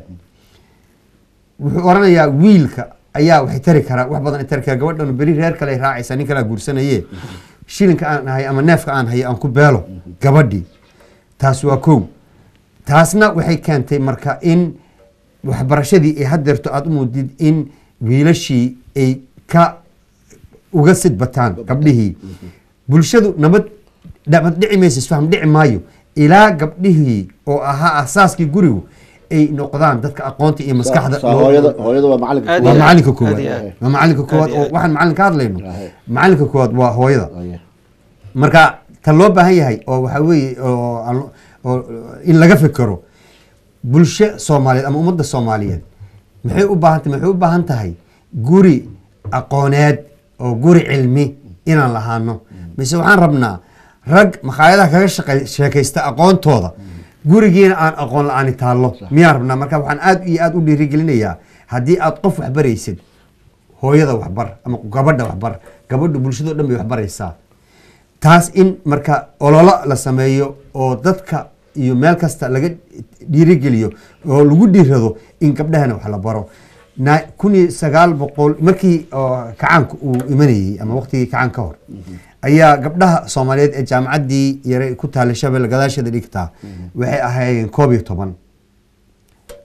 wuxuu oranayaa wiilka ayaa waxay tari karaa wax badan ay tari karaa gabadhan beri reer kale ay raacaysaa nin kalea guursanaye shilinka aan hayo ama neefka aan hayo aan ku beelo gabadhii taas waa kow taasna waxay keentay marka in waxbarashadii ay hadeerto aada u moodid in wiilashii ay ka uga sidbataan gabdhihii bulshadu nabad nabad dhici mayso isfaham dhici maayo ilaa gabdhihii oo ahaa asaaskii gurigu ay noqdaan dadka aqoonta iyo maskaxda Saa- saa loo- hooyada hooyada waa macalinka Aad waa iyo macalinka aad koowaad iyo aad. waa macalinka koowaad Aad iyo oo aad. waxaan macalin ka hadlayno Ahe. macalinka koowaad waa hooyada Aye. marka tan loo baahan yahay oo waxaa weeye oo aan lo- oo in laga fekero bulsho soomaaliyeed ama ummadda soomaaliyeed maxay u baahan tahay maxay u baahan tahay guri aqooneed oo guri cilmi inaan lahaano mise waxaan rabnaa rag makhaayadaha kaga shaqey- sheekaysta aqoontooda gurigiina aan aqoon la-aani taallo miyaan rabnaa marka waxaan aad iyo aad u dhiirigelinayaa haddii aad qof waxbaraysid hooyada waxbar ama gabadha waxbar gabadhu bulshadoo dhan bay waxbaraysaa taas in marka ololo la sameeyo oo dadka iyo meel kasta laga dhiirigeliyo oo lagu dhiirado in gabdhahana wax la baro na kun iyo sagaal boqol markii oo kacaanka uu imanayey ama waqtigii kacaan ka hor ayaa gabdhaha soomaaliyeed ee jaamacaddii yare ku taallay shabelle gadaasheeda dhigtaa waxay ahaayeen koob iyo toban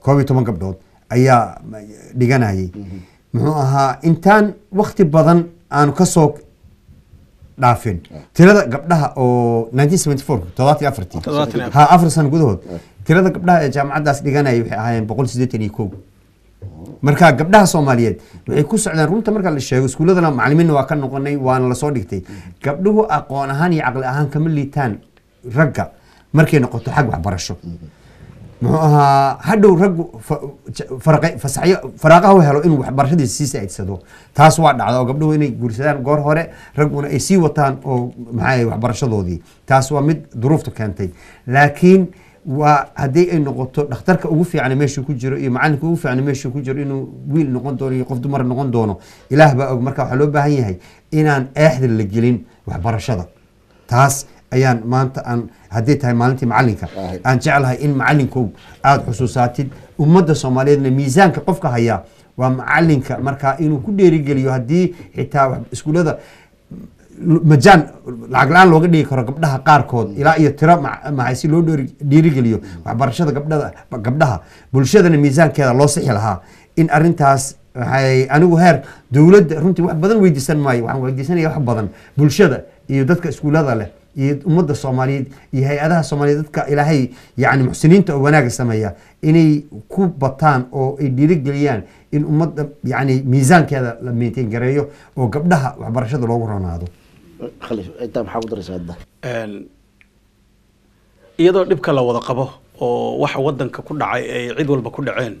koob iyo toban gabdhood ayaa dhiganayay muxuu ahaa intaan wakti badan aanu kasoo dhaafin tirada gabdhaha oo 1974 toddobaatan iyo afartii Toddobaatan iyo afar. ha afar sano gudahood tirada gabdhaha ee jaamacaddaas dhiganaya waxay ahaayeen boqol siddeetan iyo kow marka gabdhaha soomaaliyeed waxay ku socdaan runta marka la sheego iskuuladana macalimiinna waa ka noqonay waana lasoo dhigtay gabdhuhu aqoon ahaan iyo caqli ahaan kama liitaan ragga markay noqoto xag waxbarasho muxuu ahaa hadhow raggu fa- ja- faraqe- fasaxyo faraaqaha u helo inuu waxbarashadiisa sii saa'idsado taas waa dhacda oo gabdhuhu inay guursadaan goor hore ragguna ay sii wataan oo maxaa waxbarashadoodii taas waa mid duruufta keentay laakiin waa haddii ay noqoto dhakhtarka ugu fiican meeshuu ku jiro iyo macalinka ugu fiican meeshuu ku jiro inuu wiil noqon doono iyo qof dumar noqon doono ilaah baa og marka waxaa loo baahan yahay inaan eexda la gelin waxbarashada taas ayaan maanta aan haddii tahay maalintii macalinka Ahay. aan jeclahay in macalinkow aada xusuusaatid ummadda soomaaliyeedna miisaanka qofka haya waa macalinka markaa inuu ku dheerigeliyo haddii xitaa wax- iskuullada l- majaan lacag la-aan looga dhigi karo gabdhaha qaarkood ilaa iyo tiro ma- maxay si loo dheeri- dhiirigeliyo waxbarashada gabdhada gabdhaha bulshadana miisaankeeda loo sixi lahaa in arintaas waxay anigu heer dowladda runtii wax badan weydiisan maayo waxaan weydiisanaya wax badan bulshada iyo dadka iskuullada leh iyo ummadda soomaaliyeed iyo hay-adaha soomaaliyeed dadka ilaahay yani muxsiniinta oo wanaaga sameeya inay ku bataan oo ay dhiirigeliyaan in ummadda yani miisaankeeda la maintain gareeyo oo gabdhaha waxbarashada loogu ronaado khaliif intaa maxaa ku daraysaa hadda Een, iyadoo dhibka la wada qabo oo waxa wadanka ku dhacay ay cid walba ku dhaceen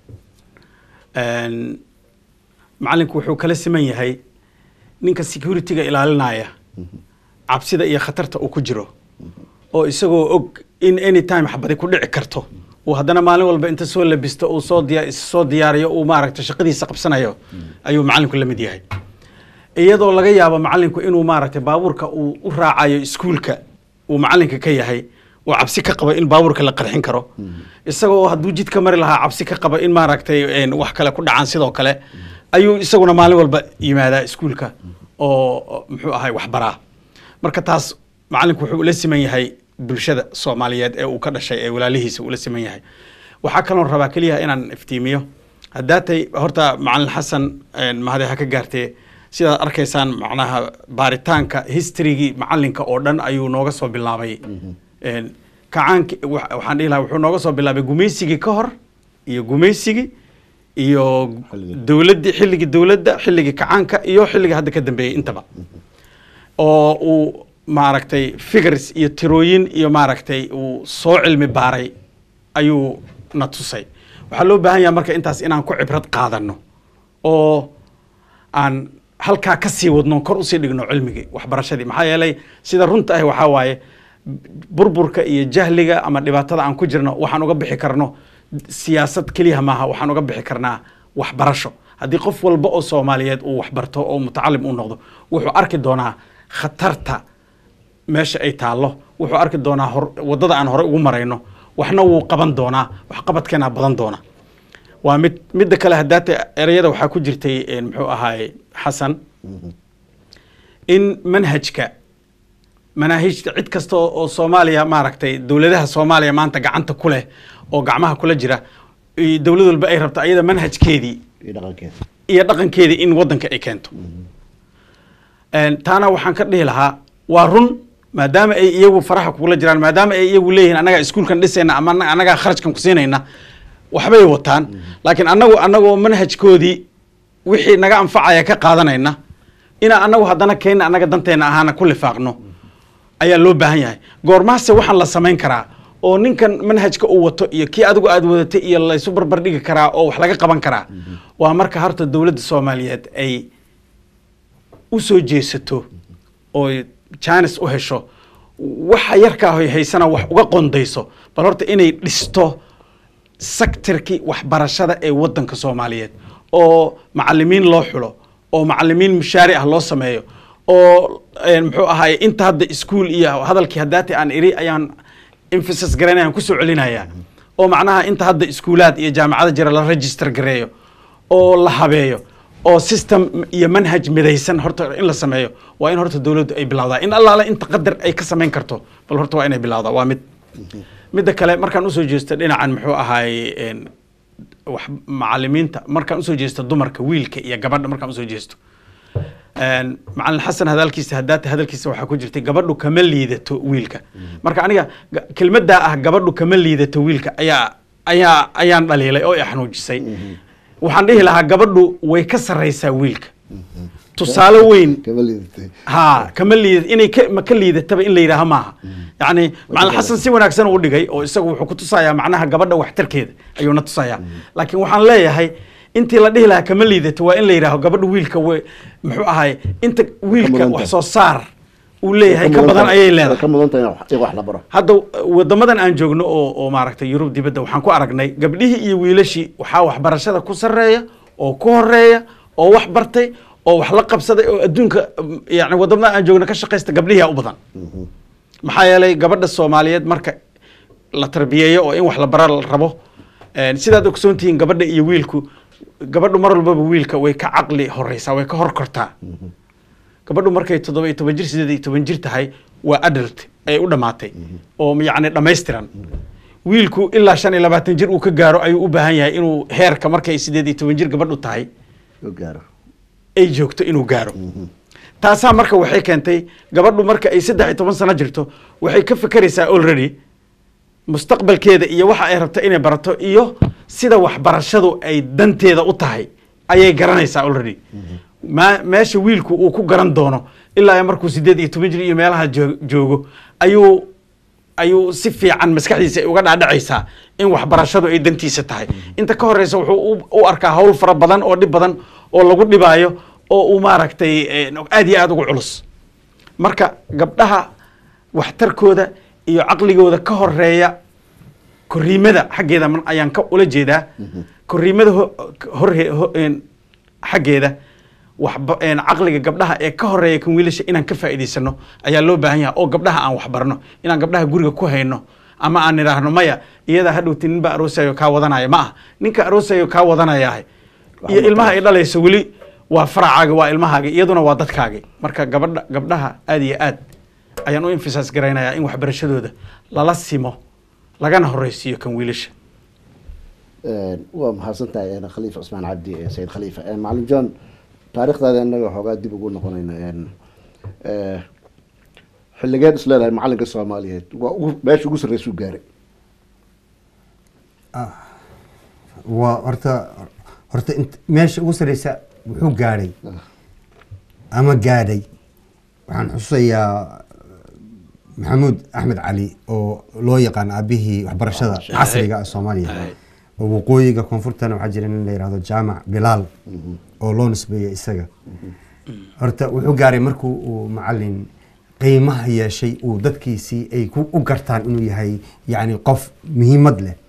een, macalinku wuxuu kala siman yahay ninka security-ga ilaalinaya cabsida iyo khatarta uu ku jiro oo isagoo og in anytime xabadi ku dhici karto uu haddana maalin walba inta soo labisto uu soo diya is soo diyaariyo uu maaragta shaqadiisa qabsanayo ayuu macalinku la mid yahay iyadoo laga yaabo macalinku inuu maaragtay baabuurka uu u raacayo iskuulka uu macalinka ka yahay uu cabsi ka qabo in baabuurka la qarxin karo isagoo hadduu jidka mari lahaa cabsi ka qabo in maaragtay een, wax kale ku dhacaan sidoo kale ayuu isaguna maalin walba yimaadaa iskuulka oo oo muxuu ahay waxbaraa marka taas macalinku wuxuu ula siman yahay bulshada soomaaliyeed ee uu ka dhashay ee walaalihiisa ula siman yahay waxaa kaloon rabaa keliya inaan iftiimiyo haddaatay horta macalin xasan een, mahade ha ka gaartee sidaad arkaysaan macnaha baaritaanka historygii macalinka oo dhan ayuu nooga soo bilaabay Een, kacaanki wa- waxaan dhihi lahaa wuxuu nooga soo bilaabay gumaysigii ka hor iyo gumaysigii iyo Xilligii. dowladdii xilligii dowladda xilligii kacaanka iyo xilligii hadda ka dambeeyey intaba oo uu maaragtay figures iyo tirooyin iyo maaragtay uu soo cilmi baaray ayuu na tusay waxaa loo baahan yahay marka intaas inaan ku cibrad qaadano oo aan halkaa ka sii wadno kor usii dhigno cilmigii waxbarashadii maxaa yeelay sida runta ah waxaa waaye burburka iyo jahliga ama dhibaatada aan ku jirno waxaan uga bixi karno siyaasad keliya maaha waxaan uga bixi karnaa waxbarasho haddii qof walba oo soomaaliyeed uu waxbarto oo mutacalim uu noqdo wuxuu arki doonaa khatarta meesha ay taallo wuxuu arki doonaa hor, waddada aan hore ugu marayno waxna wuu qaban doonaa waxqabadkeenaa badan doona waa mid midda kale haddaata ereyada waxaa ku jirtay een, muxuu ahaay xasan in manhajka manaahijta cid kasta oo oo soomaaliya maaragtay dowladaha soomaaliya maanta gacanta ku leh oo gacmaha kula jira iyo dowlad walba ay rabto ayada manhajkeedii iyo dhaqankeeda iyo dhaqankeedii in waddanka ay keento Een, taana waxaan ka dhihi lahaa waa run maadaama ay iyagu faraha kugula jiraan maadaama ay iyagu leeyihiin annagaa iskuulkan dhisayna ama anna- annagaa kharajkan ku siinayna waxbay wataan laakiin annagu annagoo manhajkoodii wixii naga anfacaya ka qaadanayna inaan annagu haddana keenna annaga danteena ahaana ku lifaaqno ayaa loo baahan yahay goormaase waxaan la samayn karaa oo ninkan manhajka uu wato iyo kii adigu aad wadatay iyo laysu barbar dhigi karaa oo wax laga qaban karaa waa marka horta dowladda soomaaliyeed ay u soo jeesato oo jaanis u hesho waxa yarkaa hoy haysana wax uga qondayso bal horta inay dhisto sektarkii waxbarashada ee waddanka soomaaliyeed oo macalimiin loo xulo oo macalimiin mushaari ah loo sameeyo oo een, muxuu ahaay inta hadda iskuul iyo hadalkii haddaati aan iri ayaan emphasis garanayaan kusoo celinaya oo macnaha inta hadda iskuulaad iyo jaamacada jira la register gareeyo oo la habeeyo oo system iyo manhaj midaysan horta in la sameeyo waa in horta dowladdu ay bilowdaa in allaale inta qadar ay ka samayn karto bal horta waa inay bilowdaa waa mid midda kale markaan usoo jeesto dhinacan muxuu ahaay een, wax macalimiinta markaan usoo jeesto dumarka wiilka iyo gabadha markaan usoo jeesto Een, macalin xasan hadalkiisa hadaata hadalkiisa waxaa ku jirtay gabadhu kama liidato wiilka marka aniga ga- kelmaddaa ah gabadhu kama liidato wiilka ayaa ayaa ayaan dhaliilay oo i xanuujisay waxaan dhihi lahaa gabadhu way ka sarraysaa wiilka tusaale weyn kama liidatay ha kama liida inay ka ma ka liidataba in la yidhaaha maaha yacni macalin xasan si wanaagsan u dhigay oo isagu wuxuu ku tusayaa macnaha gabadha waxtarkeeda ayuuna tusayaa laakiin waxaan leeyahay intii la dhihi lahaa kama liidato waa in la yidhaaho gabadha wiilka we muxuu ahay inta wiilka mudan wax tahay. soo saar uu leeyahay ka badan ayay leedahay ka mudan tahay in wax- in wax la baro hadda wadamadan aan joogno oo oo maaragtay yurub dibadda waxaan ku aragnay gabdhihii iyo wiilashii waxaa waxbarashada ku sarreeya oo ku horeeya oo wax bartay oo wax la qabsaday oo adduunka mm, yacni wadamada aan joogno ka shaqaysta gabdhihiyaa u badan maxaa yeelay gabadha soomaaliyeed marka la tarbiyeeyo oo in wax la bara la rabo een, sidaad ogsoon tihiin gabadha iyo wiilku gabadhu mar walbaba wiilka way ka caqli horeysaa way ka hor kortaa gabadhu markay toddoba iyo toban jir sideed iyo toban jir tahay waa adult ay u dhammaatay oo yacni dhammaystiran wiilku ilaa shan iyo labaatan jir uu ka gaaro ayuu u baahan yahay inuu heerka markay sideed iyo toban jir gabadhu tahay oo gaaro ay joogto inuu gaaro taasaa marka waxay keentay gabadhu marka ay saddex iyo toban sano jirto waxay ka fekeraysaa already mustaqbalkeeda iyo waxa ay rabto inay barato iyo sida waxbarashadu ay danteeda u tahay ayay garanaysaa already ma meesha wiilku uu ku garan doono ilaa iyo markuu sideed iyo toban jir iyo meelaha joo- joogo ayuu ayuu si fiican maskaxdiisa ay uga dhaadhacaysaa in waxbarashadu ay dantiisa tahay inta ka horeysa wuxuu u- u arkaa hawl fara badan oo dhib badan oo lagu dhibaayo oo uu maaragtay eh, aad iyo aad ugu culus marka gabdhaha waxtarkooda iyo caqligooda ka horeeya koriimada xaggeeda man- ayaan ka ula jeedaa koriimada ho- horhe ho- een, xaggeeda waxba een, caqliga gabdhaha ee ka horeeya kan wiilasha inaan ka faa'iidaysano ayaa loo baahan yahay oo gabdhaha aan waxbarno inaan gabdhaha guriga ku hayno ama aan idhaahno maya iyadaa hadhowti nin baa aroosayo kaa wadanaya ma ah ninka aroosayo kaa wadanayah iyo ilmaha ay dhalayso weli waa faracaaga waa ilmahaaga iyaduna waa dadkaagi marka gabadha gabdhaha aad iyo aad ayaan u infisaas garaynayaa in waxbarashadooda lala simo lagana horeysiiyo kan wiilasha Een, waa mahadsan tahay een, khaliifa cusmaan cabdi ee sayid khaliifa Een, macalin john taariikhdaada innaga xoogaa dib ugu noqonayna een, ee, xilligeed is leedahay macalinka soomaaliyeed waa ugu meesha ugu sarreysuu gaaray waa horta horta int- meesha ugu sarreysa wuxuu gaadhay ama gaadhay waxaan xusayaa maxamuud axmed cali oo loo yaqaan aabihii waxbarashada Ah, casriga ah soomaaliya Aye. oo waqooyiga koonfurtana waxaa jira nin la yidhahdo jaamac bilaal oo loo nisbeeyay isaga horta wuxuu gaaray markuu uu macalin qiimaha yeeshay uu dadkiisii ay ku u gartaan inuu yahay yacni qof muhiimad leh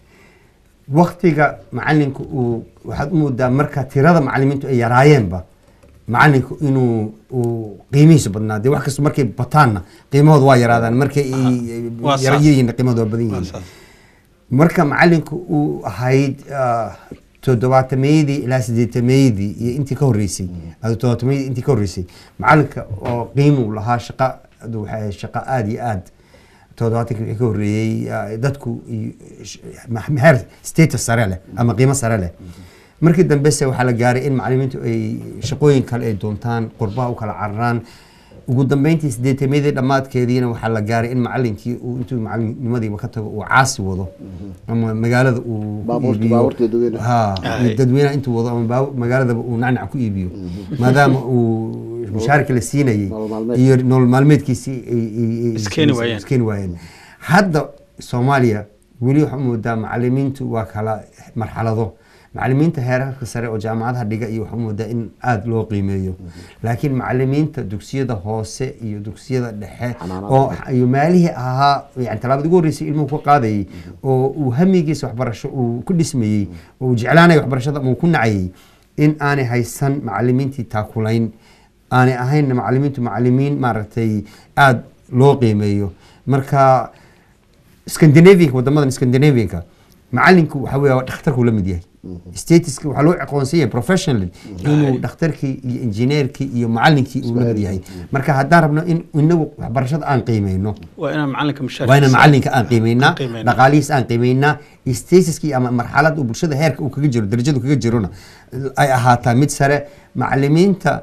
waktiga macalinku uu waxaad u moodaa marka tirada macalimiintu ay yaraayeenba macalinku inuu uu qiimihiisu badnaa dee wax kasta markay bataanna qiimahooda waa yaraadaan markay ay- waa saas. yarayihiinna qiimahooda waa badan Waa yihiin saas. marka macalinku uu ahayd ah, toddobaatameydii ilaa sideetameydii iyo intii ka horreysay ado toddobaatameydii intii ka horreysay macalinka oo qiimuu lahaa shaqa adu waxay ahayd shaqo aada iyo aad toddobaatankii wixii ka horreeyey ah, dadku iyo sh- ma- heer status sare leh ama qiimo sare leh markii dambese waxaa la gaaray in macalimiintu ay shaqooyin kale ay doontaan qurbaha u kala cararaan ugu dambeyntii sideetameydii dhammaadkeediina waxaa la gaaray in macalinkii uu intuu macalinimadiiba ka tago uu caasi wado ama magaalada uu ku Baabuurta- iibiyo. baabuurta dadweynaha. Ha, Aye. dadweynaha intuu wado ama baabu- magaaladaba uu nacnac ku iibiyo maadaama uu mushaarka la siinayay Nolol maalmeed. iyo nolol maalmeedkiisii ay- ay- ay- Iskeeni waayeen. iskeeni waayeen hadda soomaaliya weli waxaa moodaa macalimiintu waa kala marxalado macalimiinta heerarka sare oo jaamacadaha dhiga iyo waxaa moodaa in aada loo qiimeeyo laakiin macalimiinta dugsiyada hoose iyo dugsiyada dhexe Xanaanada. oo iyo maalihii ahaa yani talaabada ugu horreysay ilmuhu ku qaadayay oo uu hamigiisa waxbarasho uu ku dhismayey oo uu jeclaanaya waxbarashada ama uu ku nacayay in aanay haysan macalimiintii taakulayn aanay ahayn macalimiintu macalimiin maaragtay aada loo qiimeeyo marka scandinavianka wadamadan scandinavianka macalinku waxa weya dhakhtarku la mid yahay statuska waxaa loo aqoonsan yahay professionally inuu dhakhtarkii iyo injineerkii iyo macalinkii uu la mid yahay marka haddaan rabno in inagu waxbarashada aan qiimeyno waa inaan macalinka mushaar waa inaan macalinka aan qiimeynaa Aan qiimeynaa. dhaqaalihiis aan qiimeynaa statuskii ama marxalad uu bulshada heerka uu kaga jiro darajadu kaga jirona ay ahaataa mid sare macalimiinta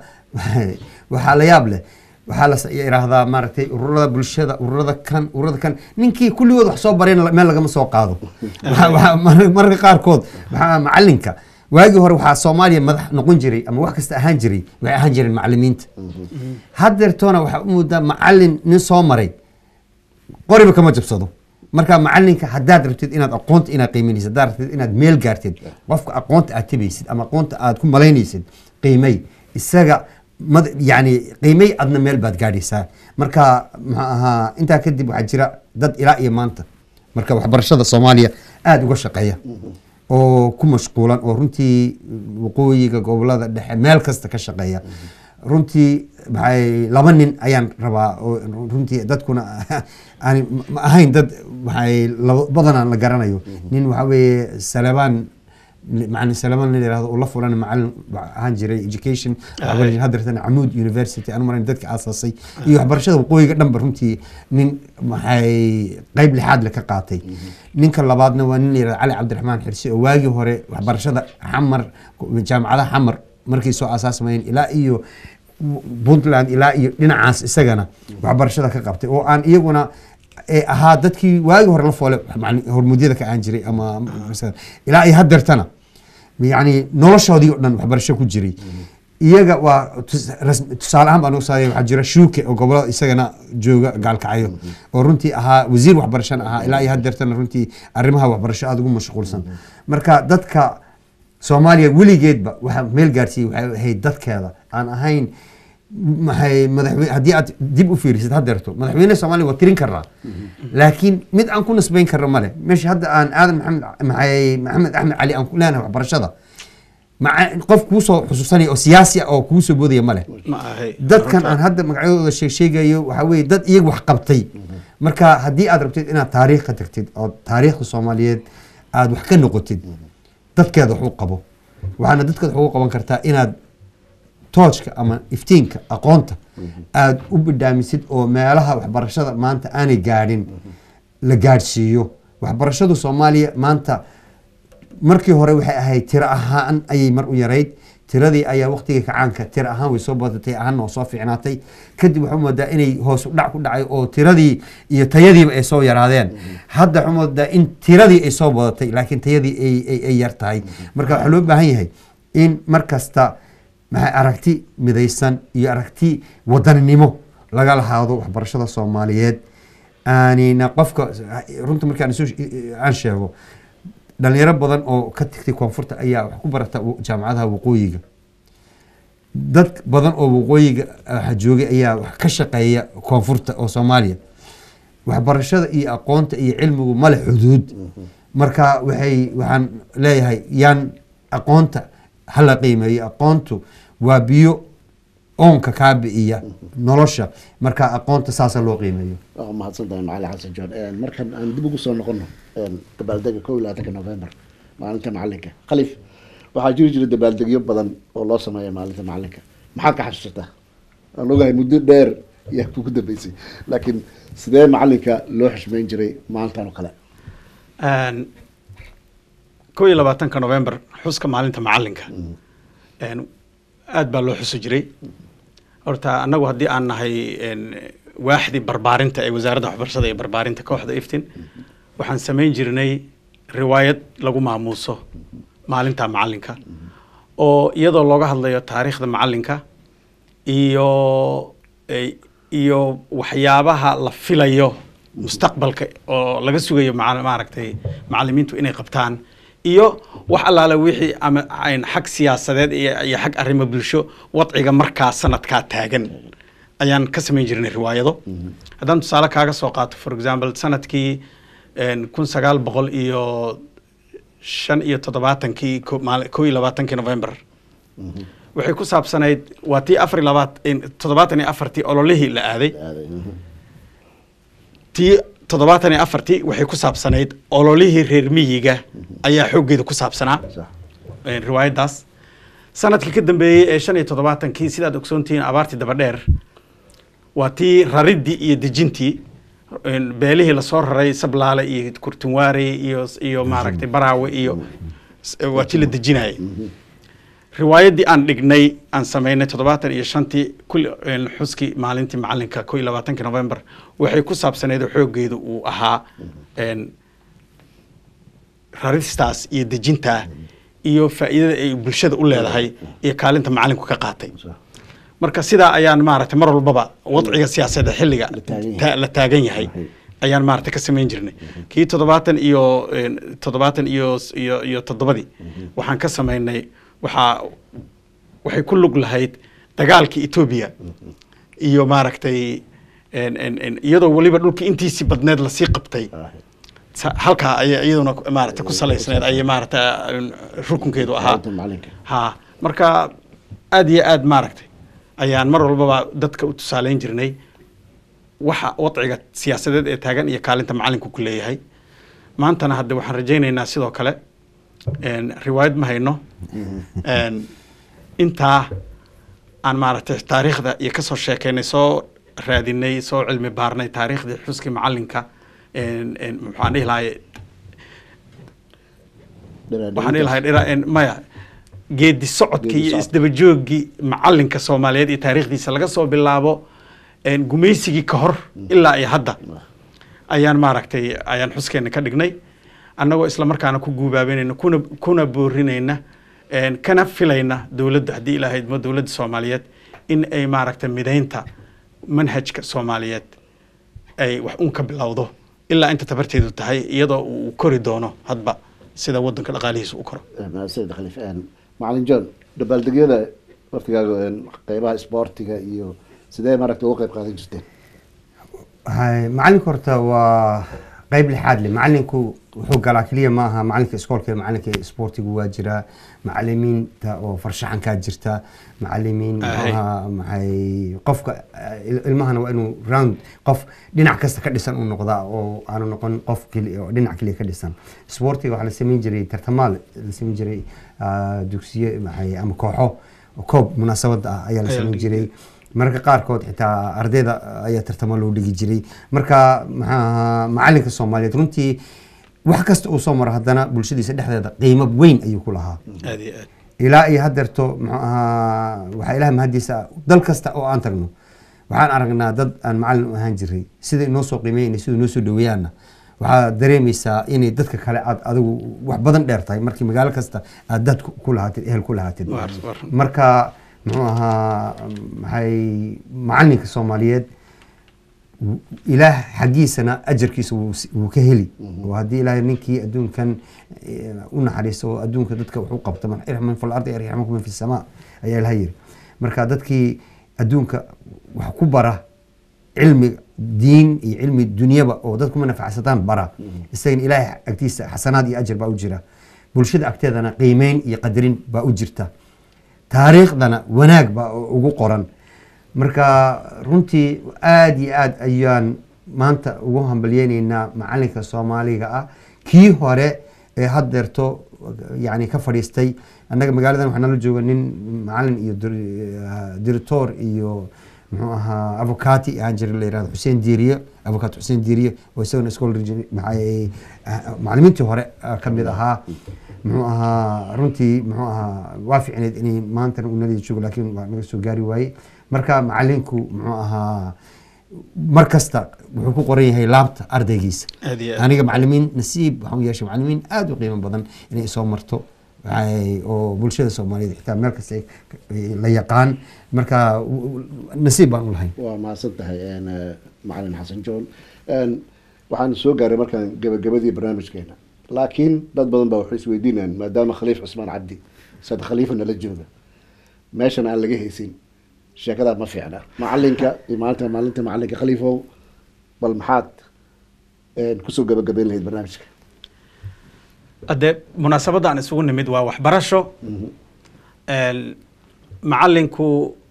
waxaa la yaab leh waxaa la yidhaahdaa maaragtay ururada bulshada ururada kan ururada kan ninkii kulligood wax soo barayna meel lagama soo qaado Waxaa- waxaa mar- mararka qaarkood waxaa macalinka waagii hore waxaa soomaaliya madax noqon jiray ama wax kasta ahaan jiray waxay ahaan jireen macalimiinta haddeertoona waxaa u moodaa macalin nin soo maray qoriba kama jabsado marka macalinka haddaad rabtid inaad aqoonta inaad qiiminaysid haddaad rabtid inaad meel gaartid qofka aqoonta aad tabaysid ama aqoonta aad ku malaynaysid qiimay isaga mad yani qiimay adna meel baad gaadhaysaa marka maxaa ahaa intaa kadib waxaa jira dad ilaa iyo maanta marka waxbarashada soomaaliya aada uga shaqeeya oo ku mashquulan oo runtii waqooyiga gobolada dhexe meel kasta ka shaqeeya runtii maxay laba nin ayaan rabaa oo runtii dadkuna aan ma ahayn dad maxay laba badanaan la garanayo nin waxa weeye salabaan macalin salabaan la yirahdo oo la fulan macalin ahaan jiray education waxbarasho haddeertan camuud university aan maran dadka aasaasay iyo waxbarashada waqooyiga dhanba runtii nin maxay qayb lixaad le ka qaatay ninka labaadna waa nin la yirahdo cali cabdiraxmaan xirsi oo waagii hore waxbarashada xamar jaamacadaha xamar markay soo aasaasmayeen ilaa iyo puntland ilaa iyo dhinacaas isagana waxbarashada ka qabtay oo aan iyaguna ee ahaa dadkii waagi hore la foole macni- hormuudyada ka aan jiray ama ilaa iyo haddeertana yani noloshoodii o dhan waxbarasho ku jiray iyaga waa tus- ras- tusaale ahaan baan usaaya waxaa jira shuuke oo gobolada isagana jooga gaalkacyo oo runtii ahaa wasiir waxbarashana ahaa ilaa iyo haddeertana runtii arrimaha waxbarasho aada ugu mashquulsan marka dadka soomaaliya weligeedba waxaa meel gaarsiiyey waxay ahayd dadkeeda aan ahayn maxay madaxweyne haddii aad dib u fiirisid haddeerto madaxweyne soomaaliya waa tirin karnaa laakiin mid aan ku nisbayn karno male meesha hadda aan aadan maxamed maxay maxamed axmed cali aan ku leenahay waxbarashada maca qof kuusoo xusuusanaya oo siyaasi ah oo kuusoo boodaya male ma ahay dadkan aan hadda magacyadooda sheeg sheegayo waxaa weeye dad iyaga wax qabtay marka haddii aad rabtid inaad taariikh ka tagtid oo taariikhda soomaaliyeed aad wax ka noqotid dadkeeda wax u qabo waxaana dadkeeda wax ugu qaban kartaa inaad toojka ama iftiinka aqoonta aad u bidhaamisid oo meelaha waxbarashada maanta aanay gaadhin la gaadhsiiyo waxbarashadu soomaaliya maanta markii hore waxay ahayd tiro ahaan ayay mar u yarayd tiradii ayaa waqtigii kacaanka tiro ahaan way soo badatay ahaanna waa soo fiicnaatay kadib waxaa moodaa inay hoos u dhac ku dhacay oo tiradii iyo tayadiiba ay soo yaraadeen hadda waxaa moodaa in tiradii ay soo badatay laakiin tayadii ay, ay, ay yar tahay marka waxaa loo baahan yahay in mar kasta maxay aragti midaysan iyo aragti wadaninimo laga lahaado waxbarashada soomaaliyeed aanina qofka runta markaan isu- aan sheego dhalinyaro badan oo ka tagtay koonfurta ayaa wax ku barata w- jaamacadaha waqooyiga dad badan oo waqooyiga ah, joogay ayaa wax ka shaqeeya koonfurta oo soomaaliya waxbarashada iyo aqoonta iyo cilmigu male xuduud marka waxay waxaan leeyahay yaan aqoonta hala qiimeeyo aqoontu waa biyo oonka kaa bi'iya nolosha marka aqoonta saasa loo qiimeeyo waa mahadsan tahay macali xasan john markan aan dib ugu soo noqono dabaaldega kow iyo labaatanka november maalinta macalinka khalif waxaa jiri jira dabaaldegyo badan oo loo sameeya maalinta macalinka maxaad ka xasuusataa aan ogahay muddo dheer yaa kugu dambeysay laakiin sidee macalinka loo xushmeyn jiray maalintan oo kale Een, kow iyo labaatanka november xuska maalinta macalinka Een, aad baa loo xusi jiray horta annagu haddii aan nahay een, waaxdii barbaarinta ee wasaaradda waxbarashada iyo barbaarinta kooxda iftin waxaan samayn jirnay riwaayad lagu maamuuso maalinta macalinka oo iyadoo looga hadlayo taariikhda macalinka iyo eh, iyo waxyaabaha la filayo mustaqbalka oo laga sugayo maca- maaragtay macalimiintu inay qabtaan iyo wax allaale wixii ama ayn xag siyaasadeed iyo iyo xag arrimo bulsho wadciga markaa sanadkaa taagan ayaan ka samayn jirnay riwaayado haddaan tusaale kaaga soo qaato for example sanadkii een, kun sagaal boqol iyo shan iyo toddobaatankii ko- maali- kow iyo labaatankii november waxay ku saabsanayd waa tii afar iyo labaat in- toddobaatan iyo afartii ololihii la aaday aaday mhm. tii toddobaatan iyo afartii waxay ku saabsanayd ololihii reer miyiga ayaa xooggeeda ku saabsanaa sax een, riwaayaddaas sanadkii ka dambeeyey ee shan iyo toddobaatankii sidaad ogsoontihiin abaartii dabadheer waa tii raridii iyo dejintii een, beelihii lasoo raray sablaale iyo kurtunwaare iyo iyo maaragtay baraawe iyo s- waa tii la dejinayay riwaayaddii aan dhignay aan samaynay toddobaatan iyo shantii kulli een, xuskii maalintii macalinka ko iyo labaatankii november waxay ku saabsaneed oo xooggeedu uu ahaa een, raristaas iyo dejintaa iyo faa'iidada ay bulshada u leedahay iyo kaalinta macalinku ka qaatay marka sidaa ayaan maaragtay mar walbaba wadciga siyaasadda xilliga La taagan yahay. ta- la taagan yahay Yahay. ayaan maaragtay ka samayn jirnay kii toddobaatan iyo een, toddobaatan iyo iyo iyo toddobadii waxaan ka samaynay waxaa waxay ku lug lahayd dagaalkii etoobiya iyo maaragtay een, een, een, iyadoo weliba dhulkii intiisii badneed lasii qabtay sa- halkaa ayay iyaduna ku- maaragtay ku salaysneed ayay maaragtay een, rukunkeedu ahaa Maalinta macalinka ha marka aad iyo aad maaragtay ayaan mar walbaba dadka u tusaaleyn jirnay waxa wadciga siyaasadeed ee taagan iyo kaalinta macalinku ku leeyahay maantana hadde waxaan rajaynaynaa sidoo kale een, riwaayad ma hayno een, intaa aan maaragtay taariikhda iyo kasoo sheekeynay soo raadinay soo cilmi baarnay taariikhdii xuskii macalinka een, een, maxaan dhihi lahay waxaan dhihi lahay dhira- een, maya geedi socodkii Geedi iyo socod. isdabajooggii macalinka soomaaliyeed iyo taariikhdiisa laga soo bilaabo een, gumaysigii ka hor ilaa iyo hadda ayaan maaragtay ayaan xuskeena ka dhignay annagoo isla markaana ku guubaabanayna kuna kuna boorinayna een, kana filayna dowladda haddii ilaahay idmo dowladda soomaaliyeed in ay maaragtay midaynta manhajka soomaaliyeed ay wax un ka bilowdo ilaa inta tabarteedu tahay iyadoo uu kori doono hadba sida wadanka dhaqaalihiisa u koro mahadsanid khaliif Een, macalin john dabaaldegyada waqtigaaga een, qeybaha isboortiga iyo sidee maaragta uga qeyb qaadan jirteen Hay- macalinku horta waa qeyb lixaad leh macalinku wuxuu galaa keliya ma aha macalinka iskoolka iyo macalinka isboortigu waa jiraa macalimiinta oo farshaxankaa jirta macalimiin muxuu Ahay. ahaa maxay qofka eh, il- ilmahana waa inuu round qof dhinac kasta ka dhisan uu noqdaa oo aanu noqon qof keli oo dhinac keliya ka dhisan isboortiga waxaa la samayn jiray tartamaal la samayn jiray ah, dugsiye maxay ama kooxo koob munaasabada ah ayaa la Ayaa la samayn dhigi jiray mararka qaarkood xitaa ardayda ayaa tartamo loo dhigi jiray marka maxaa ahaa macalinka soomaaliyeed runtii wax kasta uu soo maro haddana bulshadiisa dhexdeeda qiimo weyn ayuu ku lahaa aad iyo aad ilaa iyo haddeerto muxuu ahaa waxaa ilaah mahadiisa ah, dal kasta oo aan tagno waxaan aragnaa dad aan macalin u ahaan jiray sida inoo soo qiimeeyna sida inoo soo dhaweeyaanna waxaa dareemaysaa inay dadka kale aad adigu wax badan dheer tahay markii magaalo kasta aad dad ku ku lahaatid ehel ku lahaatid Waar- waar. marka muxuu ahaa maxay macalinka soomaaliyeed w- ilaah xaggiisana ajarkiisa wuu s- wuu ka heli oo haddii ilaahay ninkii adduunkan eh, u naxariisto oo adduunka dadka wax u qabta man irxam fi lardi yarxamukum man fi samaa ayaa ilaha yiri marka dadkii adduunka wax ku bara cilmi diin iyo cilmi dunyaba oo dadku ma nafacsataan bara isagana ilaahay agtiisa xasanaad iyo ajar baa u jira bulshada agteedana qiimeyn iyo qadarin baa u jirta taariikhdana wanaag baa ugu qoran marka runtii aad iyo aad ayaan maanta ugu hambalyeyneynaa macalinka soomaaliga ah kii hore ee haddeerto yani ka fadhiistay annaga magaaladan waxaa nala jooga nin macalin iyo dir- director iyo muxuu ahaa avocati ahaan jira la yirahdo xuseen diiriye avocat xuseen diiriye oo isagana iskool maxay macalimiintii hore ah, ka mid ahaa muxuu ahaa runtii muxuu ahaa waa ficneed inay maantana uu nala joogo laakiin waa naga soo gaari waayey marka macalinku muxuu ahaa mar kasta wuxuu ku qoran yahay laabta ardaygiisa aad iyo aad aniga macalimiin nasiib waxaan u yeeshay macalimiin aada u qiimo badan inay soo marto waxay- oo bulshada soomaaliyeed xitaa meel kasta ay- ay la yaqaan marka w- w- nasiib baan u lahayn waa mahadsan tahay een, eh, macalin xasan john Een, waxaan soo gaaray markaan gabagabadii barnaamijkeena laakiin dad badan baa waxay isweydiinayaan maadaama khaliif cusmaan cabdi sad khaliifa nala jooga meeshan aan laga haysin sheekadaa ma fiicna macalinka iyo maalinta maalinta macalinka khaliifow bal maxaad een, kusoo gabagabeyn lahayd barnaamijka haddee munaasabadda aan isugu nimid waa waxbarasho Een, macalinku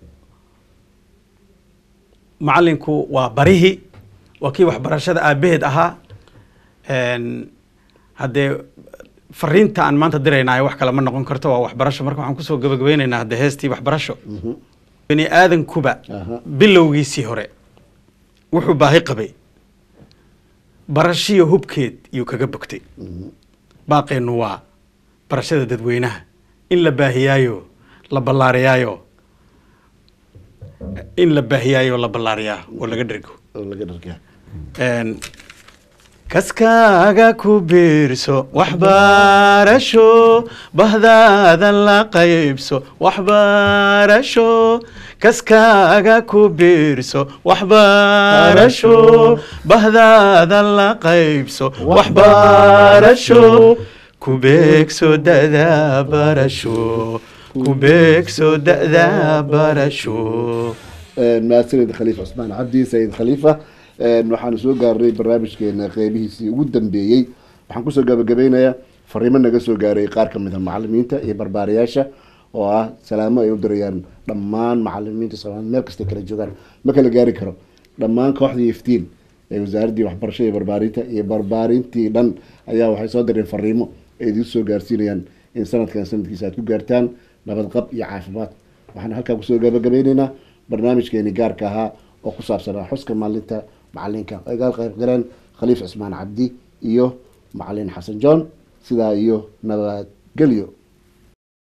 macalinku waa barihi waa kii waxbarashada aabaheed ahaa Een, haddee fariinta aan maanta diraynayo wax kale ma noqon karto waa waxbarasho marka waxaan kusoo gabagabeynaynaa hadda heestii waxbarasho bani aadankuba Aha. bilowgiisii hore wuxuu baahi qabay barashiyo hubkeed yuu kaga bogtay baaqeennu waa barashada dadweynaha in la baahiyaayo la ballaariyaayo in la baahiyaayo la ballaariyaa oo laga dhergo oo laga dhargaa Een, kaskaaga ku biirso waxbarasho bahdaada la qaybso waxbarasho kaskaaga ku biirso waxbarasho bahdaada la qaybso waxbarasho ku beegso da'da barasho ku beegso da'da barasho mahadsanid khaliifa cusmaan cabdi sayid khaliifa Een, waxaanu soo gaarnay barnaamijkeena qeybihiisii ugu dambeeyey waxaan kusoo gabagabeynayaa fariimo naga soo gaaray qaar ka mid a macalimiinta iyo barbaariyaasha oo ah salaamo ay u dirayaan dhammaan macalimiinta soomaaliya meel kastay kala joogaan ma kala gaari karo dhammaan kooxdii iftiin ee wasaaraddii waxbarashada iyo barbaarinta iyo barbaarintii dhan ayaa waxay soo direen fariimo ay idiin soo gaarsiinayaan in sanadkan sanadkiisa aad ku gaartaan nabadqab iyo caafimaad waxaan halkaa kusoo gabagabeyneynaa barnaamijkeeni gaarka ahaa oo ku saabsanaa xuska maalinta macalinka ay gaal qayb galeen khaliif cismaan cabdi iyo macalin xasan john sidaa iyo nabadgelyo